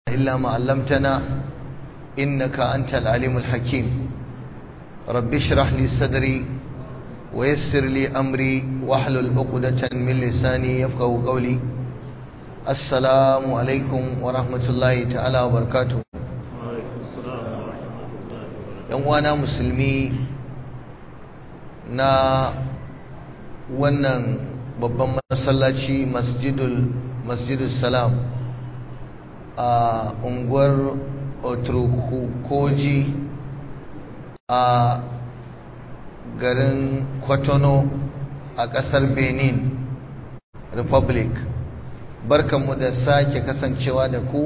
إلا ما علمتنا إنك أنت العليم الحكيم رب اشرح لي صدري ويسر لي أمري واحلل عقدة من لساني يفقه قولي السلام عليكم ورحمة الله تعالى وبركاته uwana musulmi na wannan babban masallaci masjidul masjidul salam a unguwar otrokoji a garin kwatano a ƙasar benin republic barkanmu da sake kasancewa da ku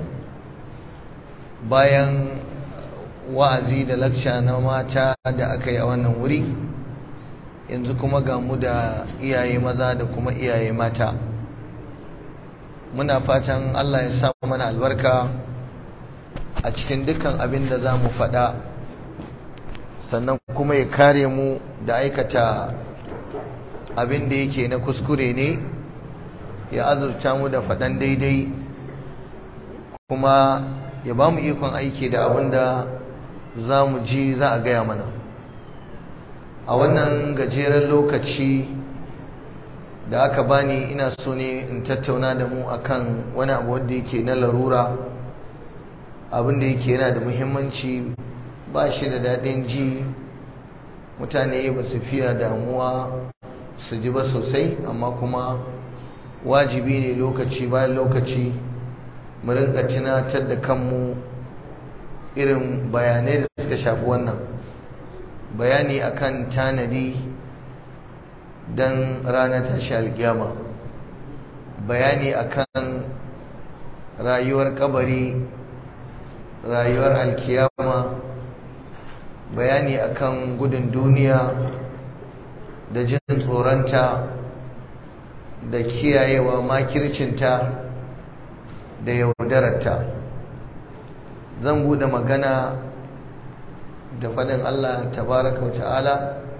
bayan wa'azi da lakca na mata da aka yi a wannan wuri yanzu kuma ga mu da iyaye maza da kuma iyaye mata muna fatan Allah ya sa mana albarka a cikin dukkan abin da za mu faɗa sannan kuma ya kare mu da aikata abin da yake na kuskure ne ya azurta mu da faɗan daidai kuma ya ba mu ikon aiki da abin da za mu ji za a gaya mana a wannan gajeren lokaci da aka bani ina so ne in tattauna da mu akan wani abu wanda yake na larura abin da yake yana da muhimmanci ba shi da daɗin ji mutane ba su fiya damuwa su ji ba sosai amma kuma wajibi ne lokaci bayan lokaci mu rinka tunatar da kanmu irin bayanai da suka shafi wannan bayani akan tanadi don ranar tashi alkiyama bayani akan rayuwar kabari rayuwar alkiyama bayani akan gudun duniya da jin tsoronta da kiyayewa makircinta da yaudararta zan bude magana da faɗin Allah tabaraka wa ta'ala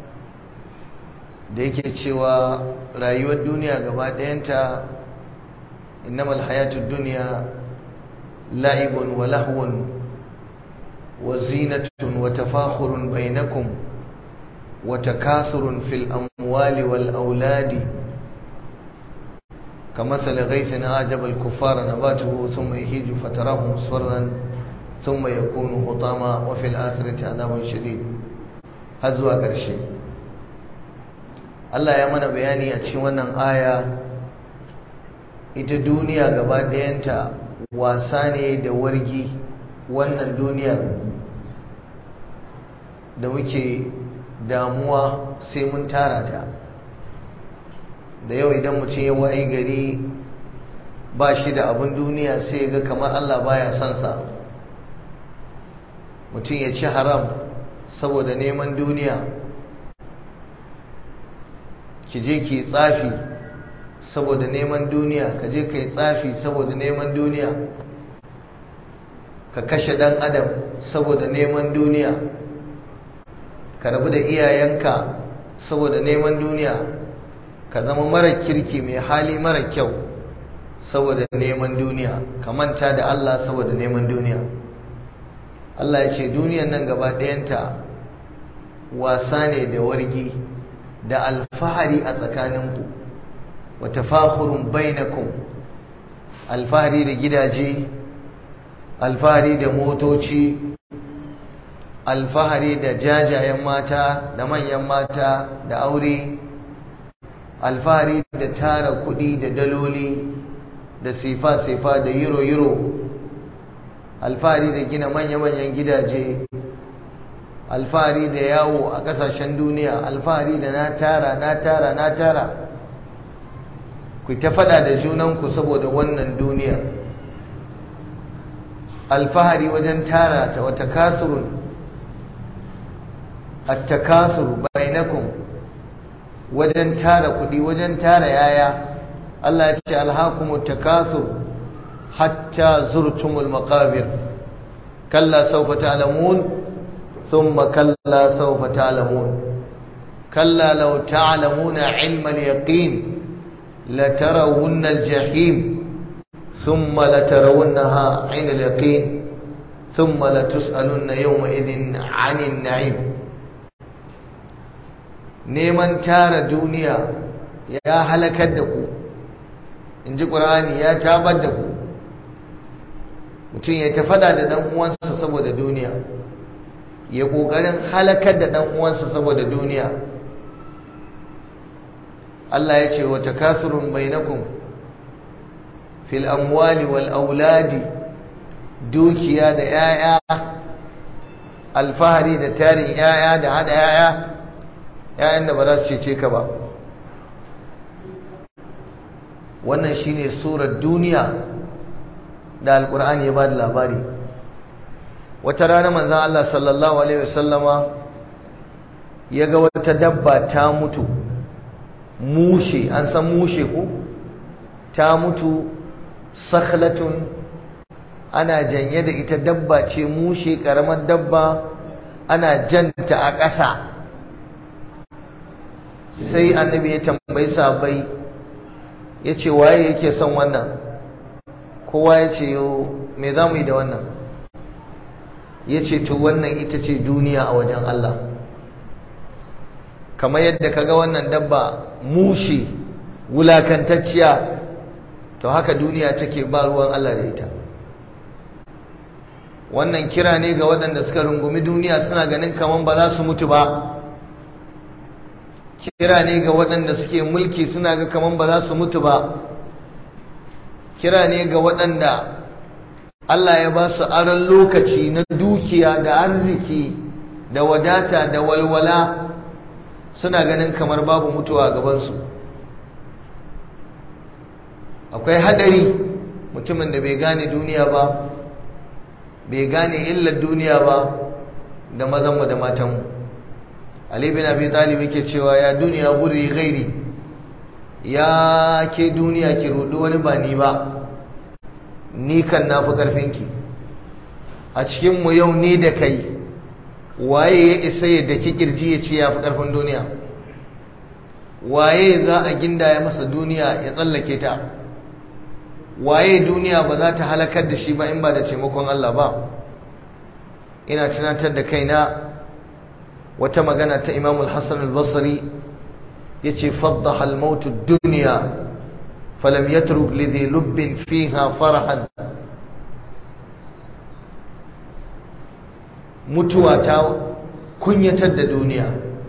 da yake cewa rayuwar duniya gaba ɗayanta innamal hayatud dunya la'ibun wa lahwun wa zinatun wa tafakhurun bainakum wa takathurun fil amwali wal auladi كمثل غيث أعجب الكفار نباته ثم يهيج فتراه مصفرا ثم يكون حطاما وفي الآخرة عذاب شديد هزوا قرشي Allah ya mana bayani a cikin wannan aya ita duniya gaba ɗayanta wasa ne da wargi wannan duniyar da muke damuwa sai mun tara ta da yau idan mutum ya wayi gari ba shi da abin duniya sai ga kamar Allah baya son sa mutum ya ci haram saboda neman duniya ki je ki tsafi saboda neman duniya ka je ka yi tsafi saboda neman duniya ka kashe dan adam saboda neman duniya ka rabu da iyayenka saboda neman duniya ka zama mara kirki mai hali mara kyau saboda neman duniya ka manta da Allah saboda neman duniya Allah ya ce duniyan nan gaba ɗayanta wasa ne da wargi da alfahari a tsakaninku wa tafakhurun bainakum alfahari da gidaje alfahari da motoci alfahari da jajayen mata da manyan mata da aure alfahari da tara kuɗi da daloli da sifa-sifa da euro-euro alfahari da gina manya-manyan gidaje alfahari da yawo a ƙasashen duniya alfahari da na tara na tara na tara ku ta fada da junanku saboda wannan duniya alfahari wajen tara ta wata kasurun attakasur bainakum wajen tara kudi wajen tara yaya Allah ya ce alhakumut takasur hatta zurtumul maqabir kalla sawfa ta'lamun thumma kalla sawfa ta'lamun kalla law ta'lamuna 'ilma al-yaqin latarawunna al-jahim ثم لترونها عين اليقين ثم لتسألن يومئذ عن النعيم neman tara duniya ya halakar da ku in ji ƙur'ani ya tabar da ku mutum ya ta fada da ɗan uwansa saboda duniya ya ƙoƙarin halakar da ɗan uwansa saboda duniya Allah ya ce wa takasurun bainakum fil amwali wal auladi dukiya da yaya alfahari da tarin yaya da hada yaya yayan da ba za su cece ka ba wannan shine surar duniya da alkur'ani ya ba da labari wata rana manzan Allah sallallahu alaihi wasallama ya ga wata dabba ta mutu mushe an san mushe ko ta mutu sakhlatun ana janye da ita dabba ce mushe karamar dabba ana janta a ƙasa sai annabi ya tambayi sabai ya ce waye yake son wannan kowa ya ce me za mu yi da wannan ya ce to wannan ita ce duniya a wajen Allah kamar yadda kaga wannan dabba mushe wulakantacciya to haka duniya take ba ruwan Allah da ita wannan kira ne ga waɗanda suka rungumi duniya suna ganin kaman ba za su mutu ba kira ne ga waɗanda suke mulki suna ga kaman ba za su mutu ba kira ne ga waɗanda Allah ya ba su aron lokaci na dukiya da arziki da wadata da walwala suna ganin kamar babu mutuwa a gabansu akwai hadari mutumin da bai gane duniya ba bai gane illar duniya ba da mazanmu da matanmu Ali bin Abi Talib yake cewa ya duniya guri gairi ya ke duniya ki rudu wani ba ni ba ni kan nafi karfinki a cikin mu yau ni da kai waye ya isa ya daki kirji ya ce ya fi karfin duniya waye za a gindaya masa duniya ya tsallake ta waye duniya ba za ta halakar da shi ba in ba da taimakon Allah ba ina tunatar da kaina wata magana ta Imam al-Hassan al-Basri yace faddaha al-maut ad-dunya falam yatruk lidhi lubbin fiha farahan mutuwa ta kunyatar da duniya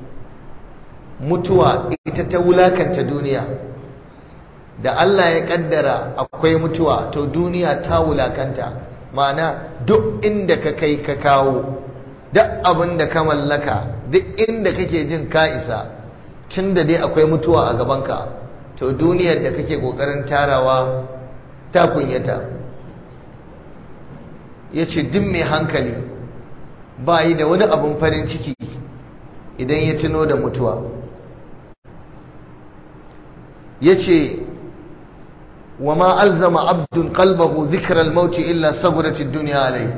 mutuwa ita ta wulakanta duniya da Allah ya kaddara akwai mutuwa to duniya ta wulakanta ma'ana duk inda ka kai ka kawo duk abin da ka mallaka duk inda kake jin ka isa tun da dai akwai mutuwa a gabanka to duniyar da kake kokarin tarawa ta kunyata ya ce duk mai hankali ba yi da wani abin farin ciki idan ya tuno da mutuwa ya ce wa ma alzama abdun qalbahu dhikra al-maut illa saburat ad-dunya alayhi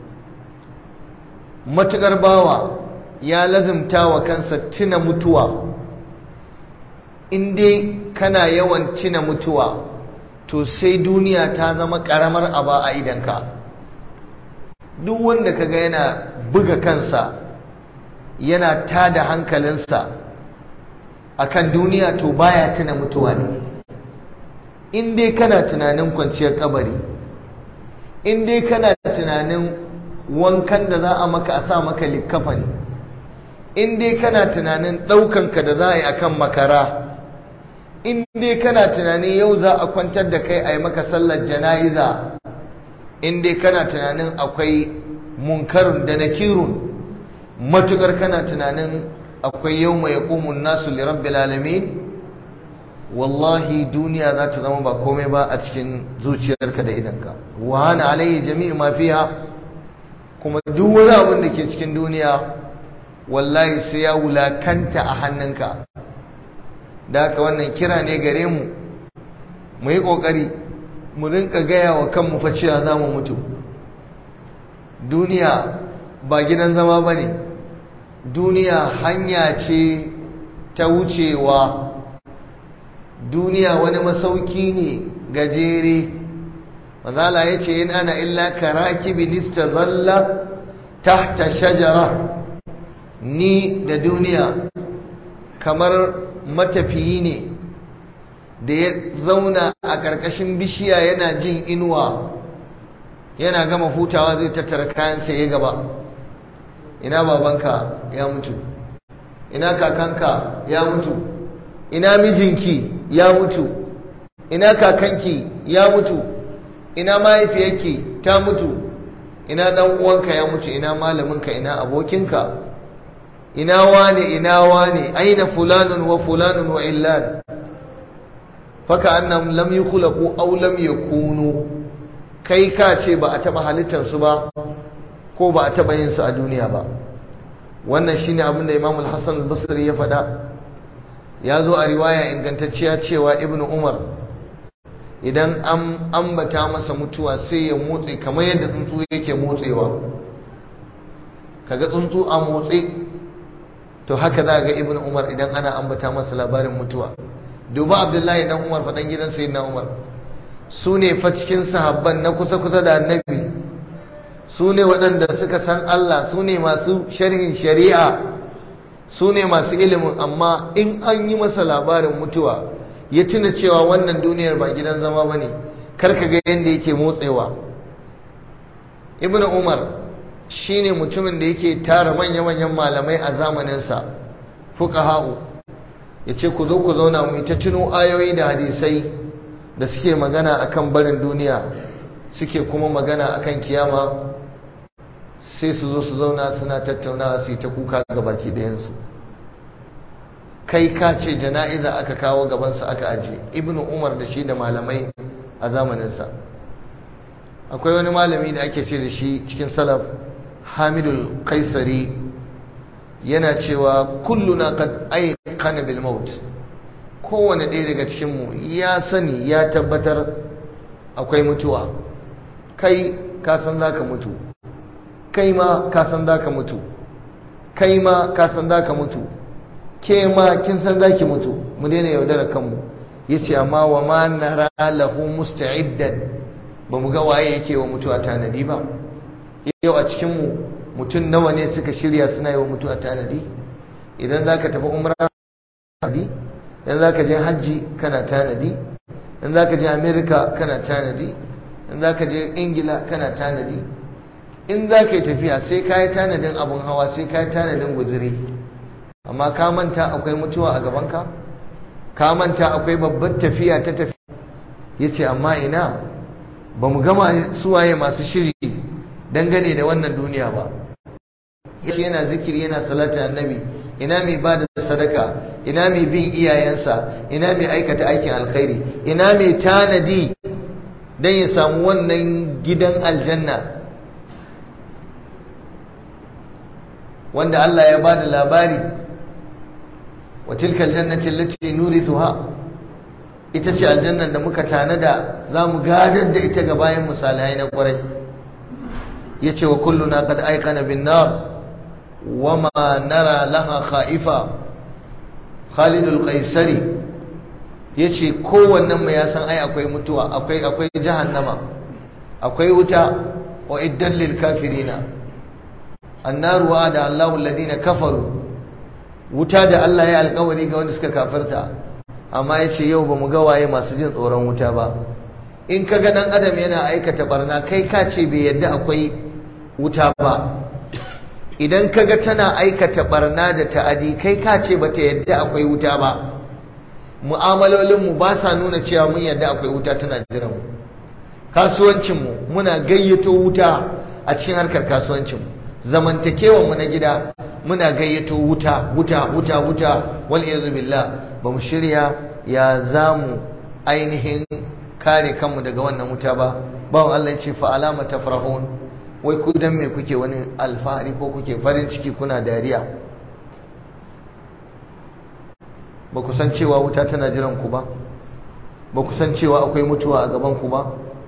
matukar bawa ya lazimta wa kansa tuna mutuwa in dai kana yawan tuna mutuwa to sai duniya ta zama karamar aba a idanka duk wanda kaga yana buga kansa yana tada hankalinsa akan duniya to baya tuna mutuwa ne in dai kana tunanin kwanciyar kabari in dai kana tunanin wankan da za a maka a sa maka likkafa ne in dai kana tunanin ɗaukanka da za a yi akan makara in dai kana tunanin yau za a kwantar da kai a yi maka sallar jana'iza in dai kana tunanin akwai munkarun da nakirun matukar kana tunanin akwai yau mai yaƙumun nasu lirabbil alamin wallahi duniya za ta zama ba komai ba a cikin zuciyarka da idanka wa hana alayhi jami'u ma fiha kuma duk wani abin da ke cikin duniya wallahi sai ya wulakanta a hannunka da haka wannan kira ne gare mu mu yi ƙoƙari mu rinka gaya wa kanmu fa cewa za mu mutu duniya ba gidan zama ba ne duniya hanya ce ta wucewa duniya wani masauki ne gajere manzala ya ce in ana illa karakibin istazalla tahta shajara ni da duniya kamar matafiyi ne da ya zauna a ƙarƙashin bishiya yana jin inuwa yana gama hutawa zai tattara kayansa ya gaba ina babanka ya mutu ina kakanka ya mutu ina mijinki ya mutu ina kakanki ya mutu ina mahaifiyarki ta mutu ina dan uwanka ya mutu ina malaminka ina abokinka ina wane ina wane aina fulanun wa fulanun wa illan faka annam lam yukhlaqu aw lam yakunu kai ka ce ba a taba halittar su ba ko ba a taba yin su a duniya ba wannan shine abin da Imam al-Hasan al-Basri ya faɗa ya zo a riwaya ingantacciya cewa Ibn Umar idan an ambata masa mutuwa sai ya motsi kamar yadda tsuntsu yake motsewa kaga tsuntsu a motsi to haka za ga Ibn Umar idan ana ambata masa labarin mutuwa duba Abdullahi dan Umar faɗan gidan Sayyidina Umar su ne fa cikin sahabban na kusa-kusa da annabi su ne waɗanda suka san Allah su ne masu sharhin shari'a su ne masu ilimin amma in an yi masa labarin mutuwa ya tuna cewa wannan duniyar ba gidan zama ba ne karka ga yadda yake motsewa ibn umar shi ne mutumin da yake tara manya-manyan malamai a zamaninsa fuka ha'u ya ce ku zo ku zauna mu ta tuno ayoyi da hadisai da suke magana akan barin duniya suke kuma magana akan kiyama sai su zo su zauna suna tattaunawa su yi ta kuka ga baki ɗayansu kai ka ce jana'iza aka kawo gabansa aka aje ibnu umar da shi da malamai a zamaninsa akwai wani malami da ake ce da shi cikin salaf hamidul kaisari yana cewa kulluna qad ayqana bil maut kowane ɗaya daga cikinmu ya sani ya tabbatar akwai mutuwa kai ka san za ka mutu kai ma ka san za ka mutu kai ma ka san za ka mutu ke ma kin san za ki mutu mu daina yaudara kanmu ya ce amma wa ma nara lahu musta'iddan ba mu ga waye yake wa mutuwa tanadi ba yau a cikinmu mutum nawa ne suka shirya suna yi wa mutuwa tanadi idan za ka tafi umra tanadi idan za ka je hajji kana tanadi idan za ka je amerika kana tanadi idan za ka je ingila kana tanadi in za ka yi tafiya sai ka yi tanadin abin hawa sai ka yi tanadin guziri amma ka manta akwai mutuwa a gabanka ka manta akwai babbar tafiya ta tafiya ya ce amma ina ba mu gama suwaye masu shiri dangane da wannan duniya ba ya yana zikiri yana salatin annabi ina mai ba da sadaka ina mai bin iyayensa ina mai aikata aikin alkhairi ina mai tanadi don ya samu wannan gidan aljanna wanda Allah ya ba da labari wa tilkal jannati allati nurithuha ita ce aljannan da muka tanada za mu gadar da ita ga bayan misalai na kwarai yace wa kulluna qad ayqana bin nar wama nara laha khaifa Khalid al-Qaisari yace kowannen mu ya san ai akwai mutuwa akwai akwai jahannama akwai wuta wa iddan lil kafirina annaru wa'ada Allahu alladhina kafaru wuta da Allah ya alƙawari ga wanda suka kafirta amma yace yau bamu ga waye masu jin tsoron wuta ba in kaga dan adam yana aikata barna kai ka ce bai yadda akwai wuta ba idan kaga tana aikata barna da ta'adi kai ka ce bata yadda akwai wuta ba mu'amalolinmu ba sa nuna cewa mun yadda akwai wuta tana jiran mu kasuwancinmu muna gayyato wuta a cikin harkar kasuwancinmu zamantakewanmu na gida muna gayyato wuta wuta wuta wuta wal iyazu billah ba mu shirya ya zamu ainihin kare kanmu daga wannan wuta ba bawan Allah ya ce fa alama tafrahun wai ku dan me kuke wani alfahari ko kuke farin ciki kuna dariya ba ku san cewa wuta tana jiran ku ba ba ku san cewa akwai mutuwa a gaban ku ba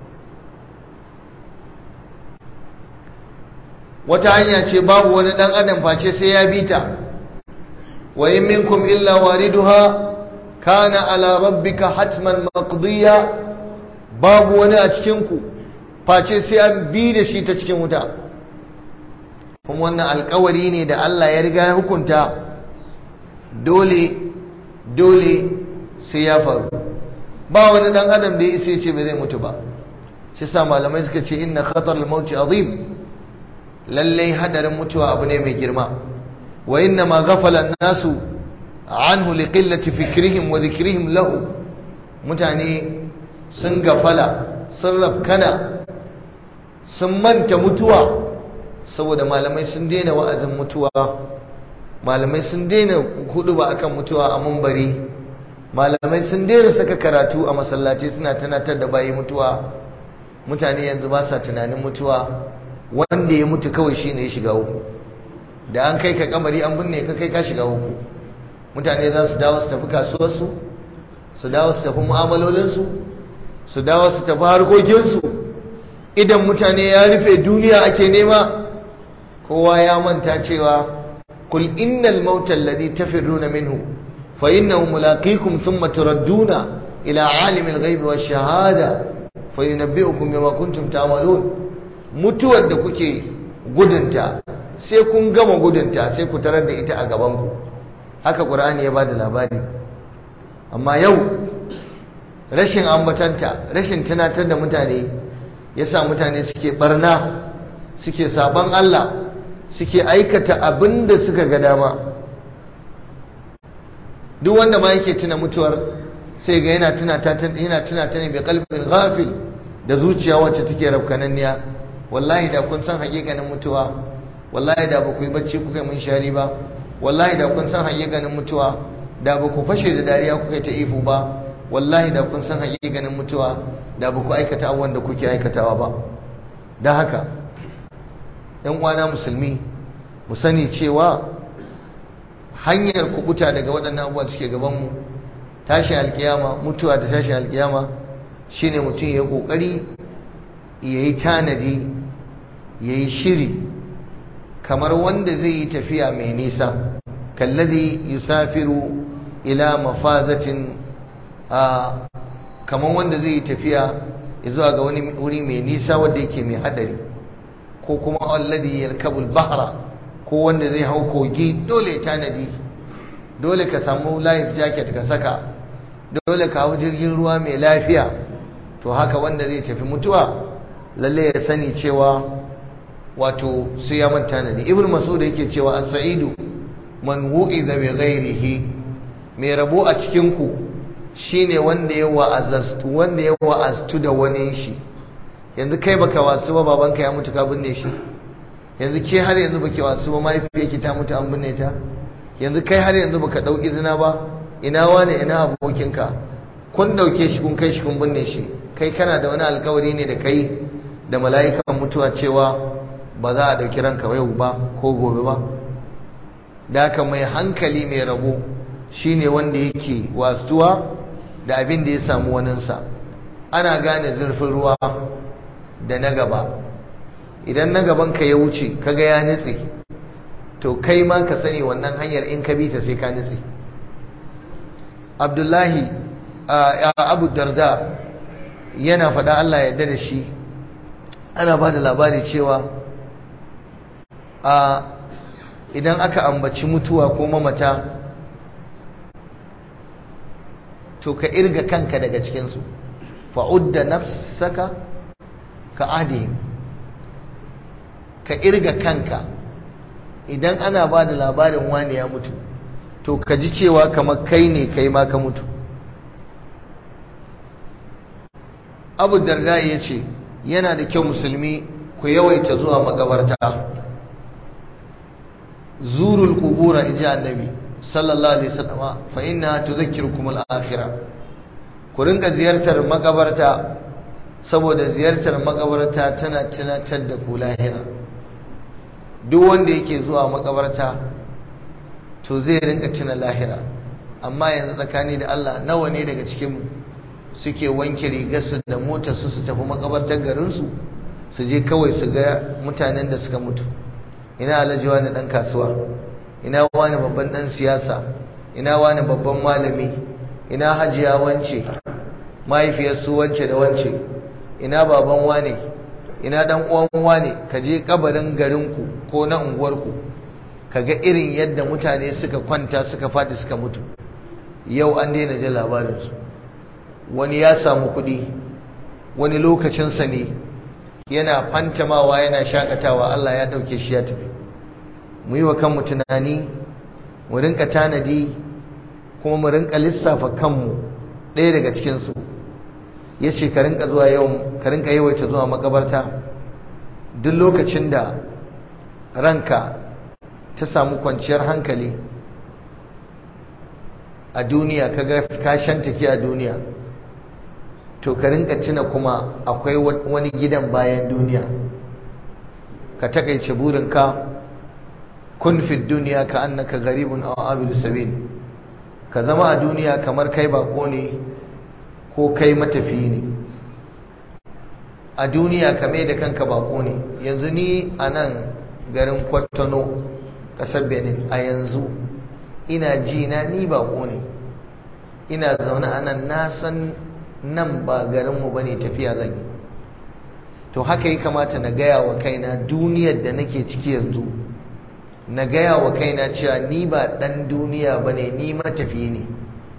wata hanya ce babu wani dan adam face sai ya bi ta wa in minkum illa wariduha kana ala rabbika hatman maqdiya babu wani a cikin ku face sai an bi da shi ta cikin wuta kuma wannan alkawari ne da Allah ya riga ya hukunta dole dole sai ya faru ba wani dan adam da ya isa ya ce bai zai mutu ba shi sa malamai suka ce inna khatar al-maut azim lalle hadarin mutuwa abu ne mai girma wa inna ma ghafala an-nasu anhu liqillati fikrihim wa dhikrihim lahu mutane sun gafala sun rafkana sun manta mutuwa saboda malamai sun daina wa'azin mutuwa malamai sun daina hudu ba akan mutuwa a mumbari malamai sun daina saka karatu a masallaci suna tunatar da bayi mutuwa mutane yanzu ba sa tunanin mutuwa wanda ya mutu kawai shine ya shiga uku da an kai ka kamari an binne ka kai ka shiga uku mutane za su dawo su tafi kasuwarsu su dawo su tafi mu'amalolinsu su dawo su tafi harkokinsu idan mutane ya rufe duniya ake nema kowa ya manta cewa kul innal mauta alladhi tafirruna minhu fa innahu mulaqikum thumma turadduna ila alimil ghaibi wash shahada fa yunabbi'ukum bima kuntum ta'malun mutuwar da kuke gudunta sai kun gama gudunta sai ku tarar da ita a gaban ku haka qur'ani ya bada labari amma yau rashin ambatanta rashin tunatar da mutane yasa mutane suke barna suke saban Allah suke aikata abin da suka ga dama duk wanda ma yake tuna mutuwar sai ga yana tuna ta yana tuna ta ne bi qalbin ghafil da zuciya wacce take rafkananniya wallahi da kun san hakikanin mutuwa wallahi da ba ku yi bacci kuka mun shari ba wallahi da kun san hakikanin mutuwa da ba ku fashe da dariya kuka ta ifu ba wallahi da kun san hakikanin mutuwa da ba ku aikata abubuwan da kuke aikatawa ba don haka ‘yan uwana musulmi mu sani cewa hanyar kubuta daga waɗannan abubuwa suke gabanmu tashi alkiyama mutuwa da tashi alkiyama shine mutum ya ƙoƙari ya yi tanadi ya yi shiri kamar wanda zai yi tafiya mai nisa kallazi yusafiru ila mafazatin a kamar wanda zai yi tafiya zuwa ga wani wuri mai nisa wanda yake mai hadari ko kuma alladhi yarkabul bahra ko wanda zai hau kogi dole tanadi dole ka samu life jacket ka saka dole ka hau jirgin ruwa mai lafiya to haka wanda zai tafi mutuwa lalle ya sani cewa wato sai ya manta tanadi ibnu mas'ud yake cewa as-sa'idu man wu'iza bi ghairihi mai rabo a cikin ku shine wanda ya wa'azastu wanda ya wa'astu da wani shi yanzu kai baka wasu ba babanka ya mutu ka binne shi yanzu ke har yanzu baki wasu ba mahaifiyarki ta mutu an binne ta yanzu kai har yanzu baka dau izina ba ina wane ina abokinka kun dauke shi kun kai shi kun binne shi kai kana da wani alkawari ne da kai da mala'ikan mutuwa cewa ba za a dauki ranka yau ba ko gobe ba da haka mai hankali mai rabo shine wanda yake wasuwa da abin da ya samu waninsa ana gane zurfin ruwa da na gaba idan na gaban ka ya wuce kaga ya nitse to kai ma ka sani wannan hanyar in ka bi ta sai ka nitse abdullahi abu darda yana faɗa Allah ya da shi ana ba da labari cewa idan aka ambaci mutuwa ko mamata to ka irga kanka daga cikinsu fa'udda nafsaka ka adihim ka irga kanka idan ana ba da labarin wani ya mutu to ka ji cewa kamar kai ne kai ma ka mutu abu darda ya ce yana da kyau musulmi ku yawaita zuwa makabarta zurul kubura in ji annabi sallallahu alaihi wasallam fa inna tudhakkirukum al-akhirah ku rinka ziyartar makabarta saboda ziyartar makabarta tana tunatar da ku lahira duk wanda yake zuwa makabarta to zai rinka tuna lahira amma yanzu tsakani da Allah nawa ne daga cikin suke wanke rigarsu da motarsu su tafi makabartar garinsu su je kawai su ga mutanen da suka mutu ina alhaji wani dan kasuwa ina wani babban dan siyasa ina wani babban malami ina hajiya wance mahaifiyarsu wance da wance ina baban wane ina dan uwan wane ka je kabarin garinku ko na unguwarku ka ga irin yadda mutane suka kwanta suka fadi suka mutu yau an daina jin labarinsu wani ya samu kuɗi wani lokacinsa ne yana fantamawa yana shakatawa Allah ya ɗauke shi ya tafi mu yi wa kanmu tunani mu rinka tanadi kuma mu rinka lissafa kanmu ɗaya daga cikinsu ya ce ka rinka zuwa yau ka rinka yawaita zuwa makabarta duk lokacin da ranka ta samu kwanciyar hankali a duniya ka ga ka shantake a duniya to ka rinka tuna kuma akwai wani gidan bayan duniya ka takaice burinka kun fi duniya ka annaka garibun aw abidu sabil ka zama a duniya kamar kai bako ne ko kai matafi ne a duniya ka mai da kanka bako ne yanzu ni a nan garin kwatano ƙasar benin a yanzu ina ji na ni bako ne ina zaune a nan na san nan ba garinmu ba ne tafiya zan yi to haka yi kamata na gaya wa kaina duniyar da nake ciki yanzu na gaya wa kaina cewa ni ba ɗan duniya ba ne ni matafi ne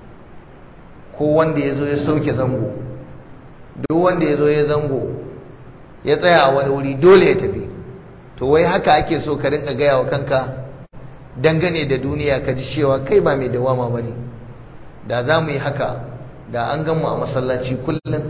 ko wanda ya zo ya sauke zango duk wanda ya zo ya zango ya tsaya a wani wuri dole ya tafi to wai haka ake so ka rinka gaya wa kanka dangane da duniya ka ji cewa kai ba mai dawama ba ne da za mu yi haka da an gan mu a masallaci kullum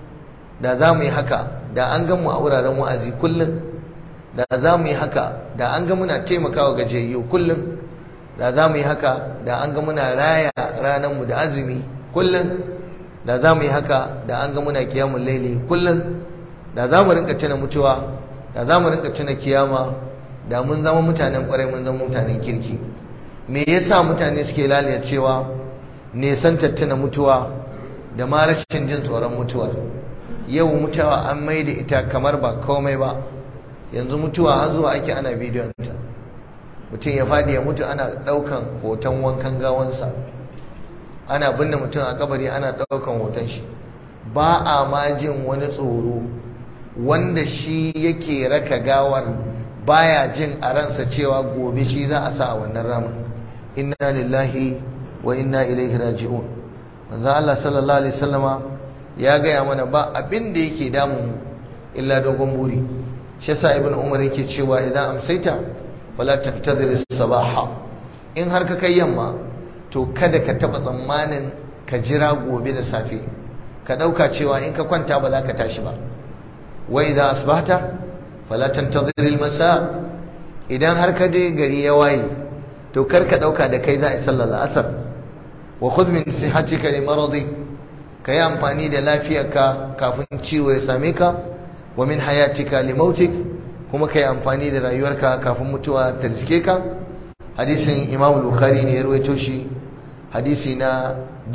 da za mu yi haka da an gan mu a wuraren wa'azi kullum da za mu yi haka da an ga muna taimakawa gajiyayyu kullum da za mu yi haka da an ga muna raya ranarmu da azumi kullum da za mu yi haka da an ga muna kiyamun laili kullum da za mu rinka tuna mutuwa da za mu rinka tuna kiyama da mun zama mutanen kwarai mun zama mutanen kirki me yasa mutane suke lalata cewa nesan tattuna mutuwa da ma rashin jin tsoron mutuwar yau mutuwa an mai da ita kamar ba komai ba yanzu mutuwa har zuwa ake ana bidiyon ta mutum ya fadi ya mutu ana daukan hoton wankan gawansa ana binne mutum a kabari ana daukan hoton shi ba a ma jin wani tsoro wanda shi yake raka gawar baya jin a ransa cewa gobe shi za a sa a wannan ramin inna lillahi wa inna ilaihi raji'un manzo Allah sallallahu alaihi wasallama ya gaya mana ba abin da yake damun illa dogon buri shi yasa ibn umar yake cewa idan amsaita wala tantazir sabaha in har ka kai yamma to kada ka taba tsammanin ka jira gobe da safe ka dauka cewa in ka kwanta ba za ka tashi ba wa idan asbahta fala tantazir almasa idan har ka je gari ya waye to kar ka dauka da kai za a sallar asar wa khudh min sihatika li maradi kai amfani da lafiyarka kafin ciwo ya same ka wa min hayatika li mautik kuma kai amfani da rayuwarka kafin mutuwa ta riske ka hadisin Imam Bukhari ne ya rawaito shi hadisi na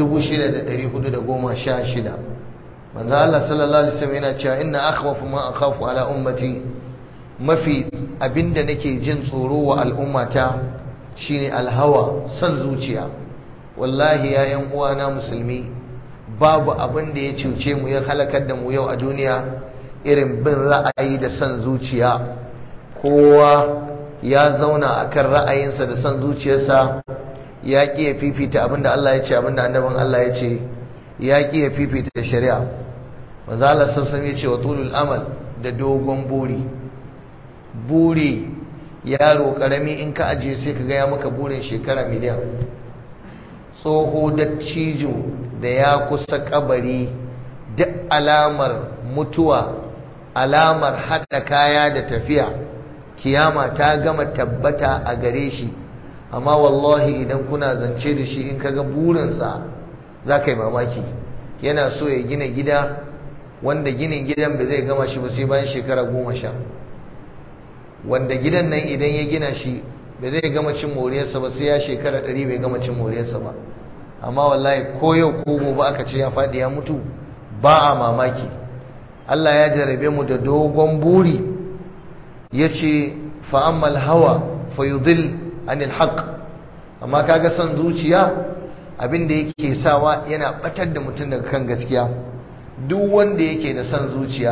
6416 manzo Allah sallallahu alaihi wasallam yana cewa inna akhwafu ma akhafu ala ummati mafi abinda nake jin tsoro wa al'ummata shine alhawa san zuciya wallahi ya yan uwana musulmi babu abin da ya cuce mu ya halakar da mu yau a duniya irin bin ra'ayi da son zuciya kowa ya zauna akan ra'ayinsa da son zuciyarsa ya ƙi ya fifita abinda Allah ya ce abinda annabin Allah ya ce ya ƙi ya fifita shari'a manzo Allah sun ya ce wa tulul amal da dogon buri buri yaro karami in ka ajiye sai ka ga ya maka burin shekara miliyan tsoho da cijo da ya kusa kabari duk alamar mutuwa alamar hada kaya da tafiya kiyama ta gama tabbata a gare shi amma wallahi idan kuna zance da shi in kaga burinsa za ka yi mamaki yana so ya gina gida wanda ginin gidan ba zai gama shi ba sai bayan shekara goma sha wanda gidan nan idan ya gina shi ba zai gama cin moriyarsa ba sai ya shekara ɗari bai gama cin moriyarsa ba amma wallahi ko yau ko gobe aka ce ya faɗi ya mutu ba a mamaki Allah ya jarabe mu da dogon buri ya ce fa'ammal hawa fayudil anil haq amma kaga son zuciya abinda yake sawa yana batar da mutum daga kan gaskiya duk wanda yake da son zuciya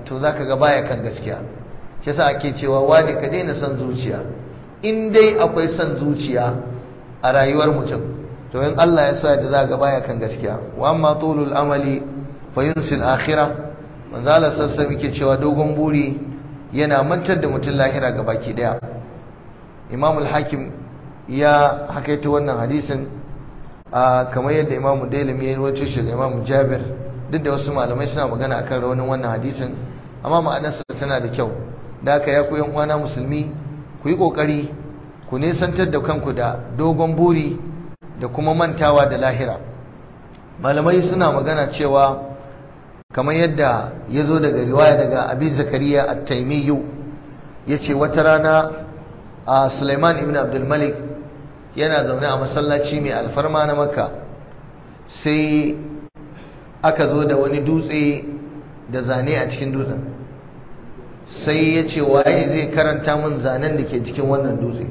to zaka ga baya kan gaskiya shi yasa ake cewa wani ka daina son zuciya in dai akwai son zuciya a rayuwar mutum to in Allah ya sa da za ga baya kan gaskiya wa amma tulul amali fa yunsil akhirah manzo Allah sassa yake cewa dogon buri yana mantar da mutum lahira ga baki daya Imam al-Hakim ya hakaita wannan hadisin kamar yadda Imam Dailami ya rawaito shi da Imam Jabir duk da wasu malamai suna magana akan rawanin wannan hadisin amma ma'anarsa tana da kyau da haka ya ku yan uwana musulmi ku yi kokari ku nesantar da kanku da dogon buri da kuma mantawa da lahira malamai suna magana cewa kamar yadda ya zo daga riwaya daga abi zakariya at-taimiyyu ya ce wata rana a suleiman ibn abdulmalik yana zaune a masallaci mai alfarma na makka sai aka zo da wani dutse da zane a cikin dutsen sai ya ce waye zai karanta min zanen da ke cikin wannan dutse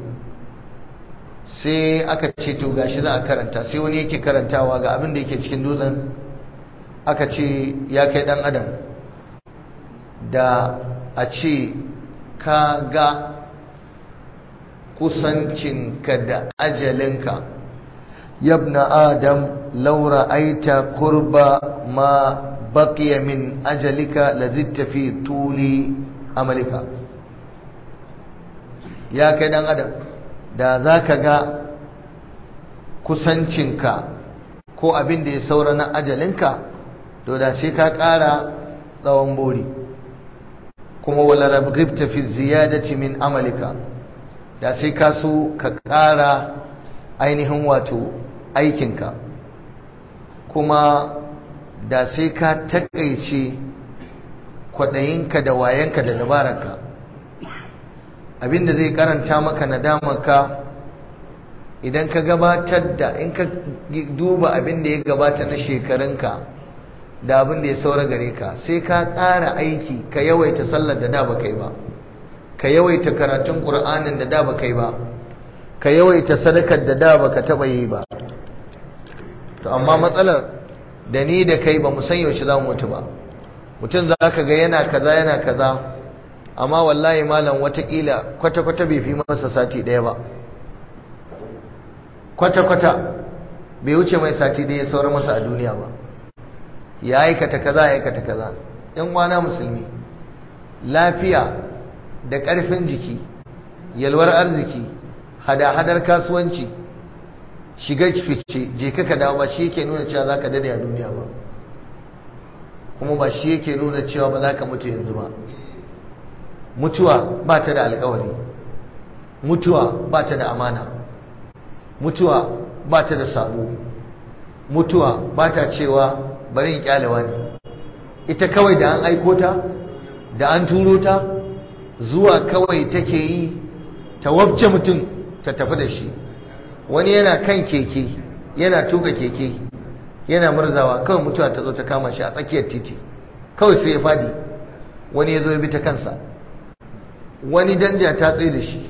sai aka ce to gashi za a karanta sai wani yake karantawa ga abin da yake cikin dutsen aka ce ya kai dan adam da a ce ka ga kusancinka da ajalinka yabna adam laura aita kurba ma baqiya min ajalika lazitta fi tuli amalika ya kai dan adam da za ka ga kusancinka ko abin da ya saura na ajalinka to da sai ka ƙara tsawon bori kuma wala rabgibta fi ziyadati min amalika da sai ka so ka ƙara ainihin wato aikinka kuma da sai ka taƙaice kwaɗayinka da wayanka da dabararka abinda zai karanta maka nadamarka idan ka gabatar da in ka duba abinda ya gabata na shekarunka da abinda ya saura gare ka sai ka ƙara aiki ka yawaita sallar da da ba kai ba ka yawaita karatun ƙur'anin da da ba kai ba ka yawaita sadakar da da ba ka taɓa yi ba to amma matsalar da ni da kai ba mu san yaushe za mu mutu ba mutum za ka ga yana kaza yana kaza amma wallahi malam watakila kwata-kwata bai fi masa sati ɗaya ba kwata-kwata bai wuce mai sati ɗaya sauran masa a duniya ba ya aikata kaza ya aikata kaza ‘yan wana musulmi lafiya da ƙarfin jiki yalwar arziki hada-hadar kasuwanci shiga fice je ka dawo ba shi yake nuna cewa za ka dade a duniya ba kuma ba shi yake nuna cewa ba za ka mutu yanzu ba mutuwa ba ta da alkawari mutuwa ba ta da amana mutuwa ba ta da sabo mutuwa ba ta cewa bari in kyalewa ne ita kawai da an aiko ta da an turo ta zuwa kawai take yi ta wabce mutum ta tafi da shi wani yana kan keke yana tuka keke yana murzawa kawai mutuwa ta zo ta kama shi a tsakiyar titi kawai sai ya fadi wani ya zo ya bi ta kansa wani danja ta tsaye da shi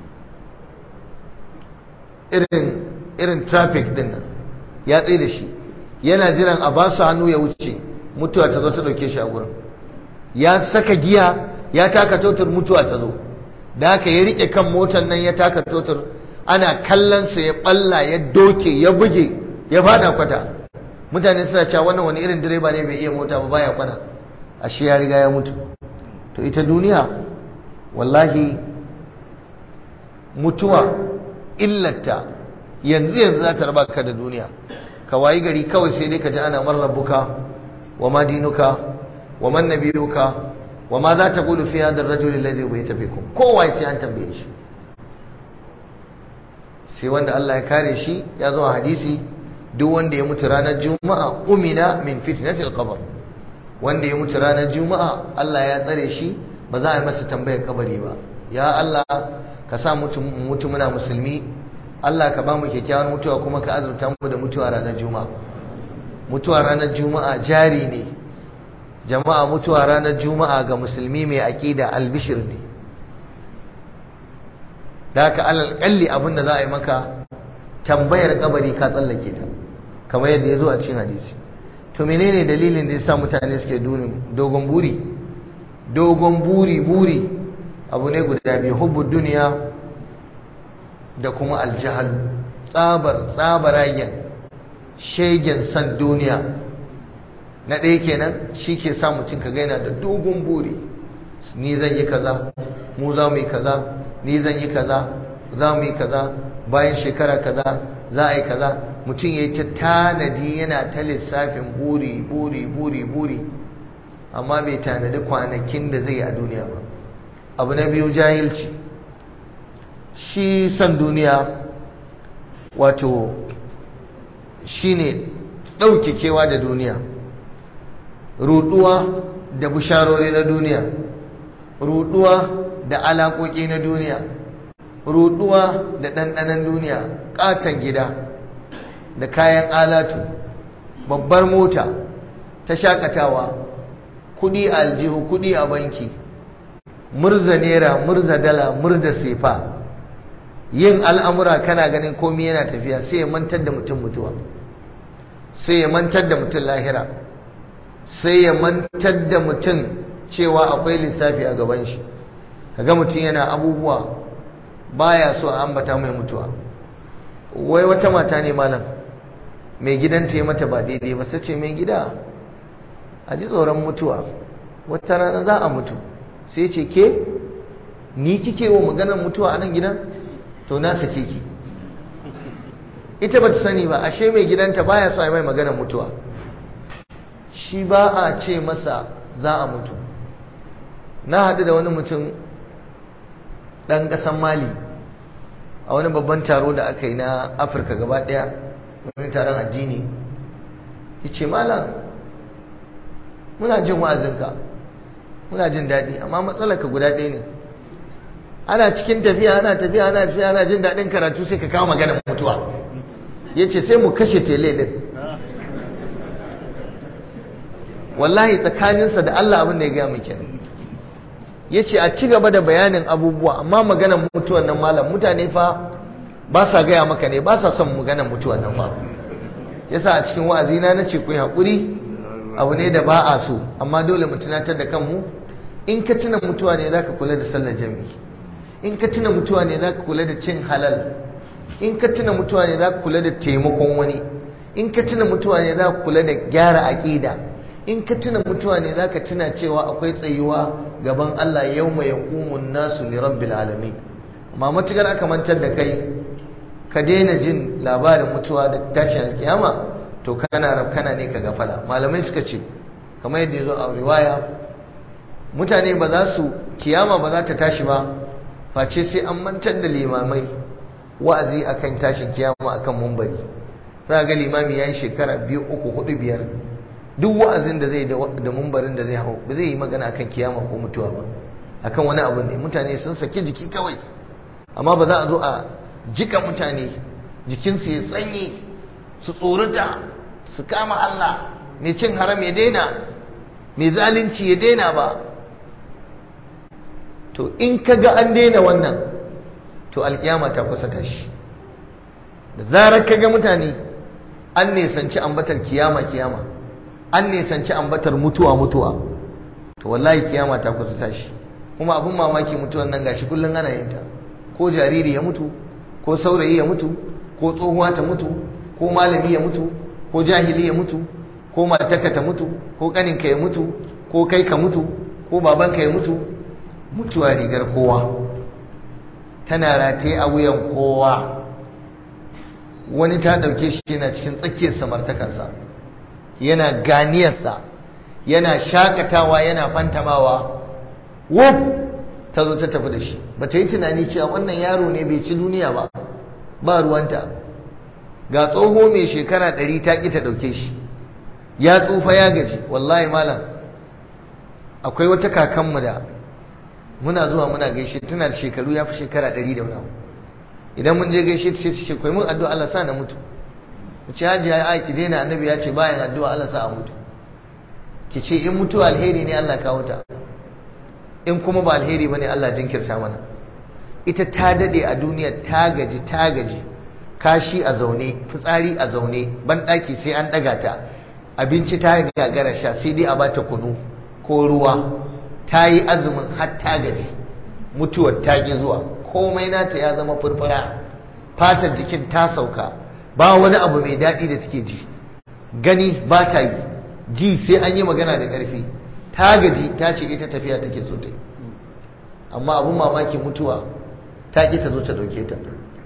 irin irin traffic din nan ya tsaye da shi yana jiran a ba su hannu ya wuce mutuwa ta zo ta dauke shi a gurin ya saka giya ya taka totar mutuwa ta zo da haka ya rike kan motar nan ya taka totar ana kallonsa ya balla ya doke ya buge ya fada kwata mutane suna cewa wannan wani irin direba ne bai iya mota ba baya kwana ashe ya riga ya mutu to ita duniya wallahi mutuwa illata yanzu yanzu za ta raba ka da duniya ka wayi gari kawai sai dai ka ji ana marrabuka wa ma dinuka wa man nabiyuka wa ma za ta gudu fi hadar rajul alladhi bayta fikum kowa sai an tambaye shi sai wanda Allah ya kare shi ya zo a hadisi duk wanda ya mutu ranar juma'a umina min fitnatil qabr wanda ya mutu ranar juma'a Allah ya tsare shi ba za a yi masa tambayar kabari ba ya Allah ka sa mutu mutu muna musulmi Allah ka ba mu kyakkyawan mutuwa kuma ka azurta mu da mutuwa ranar juma'a mutuwa ranar juma'a jari ne jama'a mutuwa ranar juma'a ga musulmi mai aqida albishir ne da haka alal kalli abin da za a yi maka tambayar kabari ka tsallake ta kamar yadda ya zo a cikin hadisi to menene dalilin da ya sa mutane suke dogon buri dogon buri buri abu ne guda biyu hubbu duniya da kuma aljahal tsabar tsabaragen shegen san duniya na ɗaya kenan shi ke sa mutum ka gaina da dogon buri ni zan yi kaza mu za mu yi kaza ni zan yi kaza za mu yi kaza bayan shekara kaza za a yi kaza mutum ya yi ta tanadi yana ta lissafin buri buri buri buri amma bai tanadi kwanakin da zai yi a duniya ba abu na biyu jahilci shi san duniya wato shi ne ɗaukekewa da duniya ruɗuwa da bisharori na duniya ruɗuwa da alaƙoƙi na duniya ruɗuwa da ɗanɗanon duniya ƙaton gida da kayan alatu babbar mota ta shakatawa kuɗi a aljihu kuɗi a banki murza naira murza dala murza sefa yin al'amura kana ganin komi yana tafiya sai ya mantar da mutum mutuwa sai ya mantar da mutum lahira sai ya mantar da mutum cewa akwai lissafi a gaban shi kaga mutum yana abubuwa baya so a ambata mai mutuwa wai wata mata ne malam mai gidanta ya mata ba daidai ba sai ce mai gida a ji tsoron mutuwa wata rana za a mutu sai ce ke ni kike wa maganar mutuwa a nan gidan to na sake ki ita ba ta sani ba ashe mai gidanta baya so a mai maganar mutuwa shi ba a ce masa za a mutu na haɗu da wani mutum ɗan ƙasan mali a wani babban taro da aka yi na afirka gaba ɗaya wani taron addini ya ce malam muna jin wa'azinka muna jin daɗi amma matsalarka guda ɗaya ne ana cikin tafiya ana tafiya ana tafiya ana jin daɗin karatu sai ka kawo maganar mutuwa ya ce sai mu kashe tele ɗin wallahi tsakaninsa da Allah abin da ya gaya mai kenan ya ce a ci gaba da bayanin abubuwa amma maganar mutuwan nan malam mutane fa ba sa gaya maka ne ba sa son maganar mutuwan nan fa yasa a cikin wa'azina na ce ku yi haƙuri abu ne da ba a so amma dole mu tunatar da kanmu in ka tuna mutuwa ne za ka kula da sallar jami'i in ka tuna mutuwa ne za ka kula da cin halal in ka tuna mutuwa ne za ka kula da taimakon wani in ka tuna mutuwa ne za ka kula da gyara aƙida in ka tuna mutuwa ne za ka tuna cewa akwai tsayuwa gaban Allah yau mai yakumun nasu li rabbil alamin amma matukar aka mantar da kai ka daina jin labarin mutuwa da tashin alkiyama to kana rafkana ne ka gafala malamai suka ce kamar yadda ya zo a riwaya mutane ba za su kiyama ba za ta tashi ba face sai an mantar da limamai wa'azi akan tashin kiyama akan mumbari za ga limami ya yi shekara biyu uku hudu biyar duk wa'azin da zai da mumbarin da zai hau ba zai yi magana akan kiyama ko mutuwa ba akan wani abu ne mutane sun saki jiki kawai amma ba za a zo a jika mutane jikinsu ya tsanye su tsorata su kama Allah mai cin haram ya daina mai zalunci ya daina ba to in ka ga an daina wannan to alkiyama ta kusa tashi da zarar ka ga mutane an nesanci ambatar kiyama kiyama an nesanci ambatar mutuwa mutuwa to wallahi kiyama ta kusa tashi kuma abin mamaki mutuwan nan gashi kullum ana yin ta ko jariri ya mutu ko saurayi ya mutu ko tsohuwa ta mutu ko malami ya mutu ko jahili ya mutu ko matarka ta mutu ko kaninka ya mutu ko kai ka mutu ko babanka ya mutu mutuwa rigar kowa tana rataye a wuyan kowa wani ta ɗauke shi yana cikin tsakiyar samartakarsa yana ganiyarsa yana shakatawa yana fantamawa wuf ta zo ta tafi da shi ba ta yi tunani cewa wannan yaro ne bai ci duniya ba ba ruwanta ga tsoho mai shekara ɗari ta ƙi ta ɗauke shi ya tsufa ya gaji wallahi malam akwai wata kakanmu da muna zuwa muna gaishe tana da shekaru ya fi shekara ɗari da wani idan mun je gaishe ta sai ta ce kai mun addu'a Allah sa na mutu ku ce hajiya ya aiki daina annabi ya ce bayan addu'a Allah sa a mutu ki ce in mutuwa alheri ne Allah kawo ta in kuma ba alheri bane Allah jinkirta mana ita ta dade a duniya ta gaji ta gaji kashi a zaune fitsari a zaune banɗaki sai an ɗaga ta abinci ta gagara sha sai dai a bata kunu ko ruwa ta yi azumin har ta gaji mutuwar ta ƙi zuwa komai nata ya zama furfura fatar jikin ta sauka ba wani abu mai daɗi da take ji gani ba ta yi ji sai an yi magana da ƙarfi ta gaji ta ce ita tafiya take so ta yi amma abin mamaki mutuwa ta ƙi ta zo ta ɗauke ta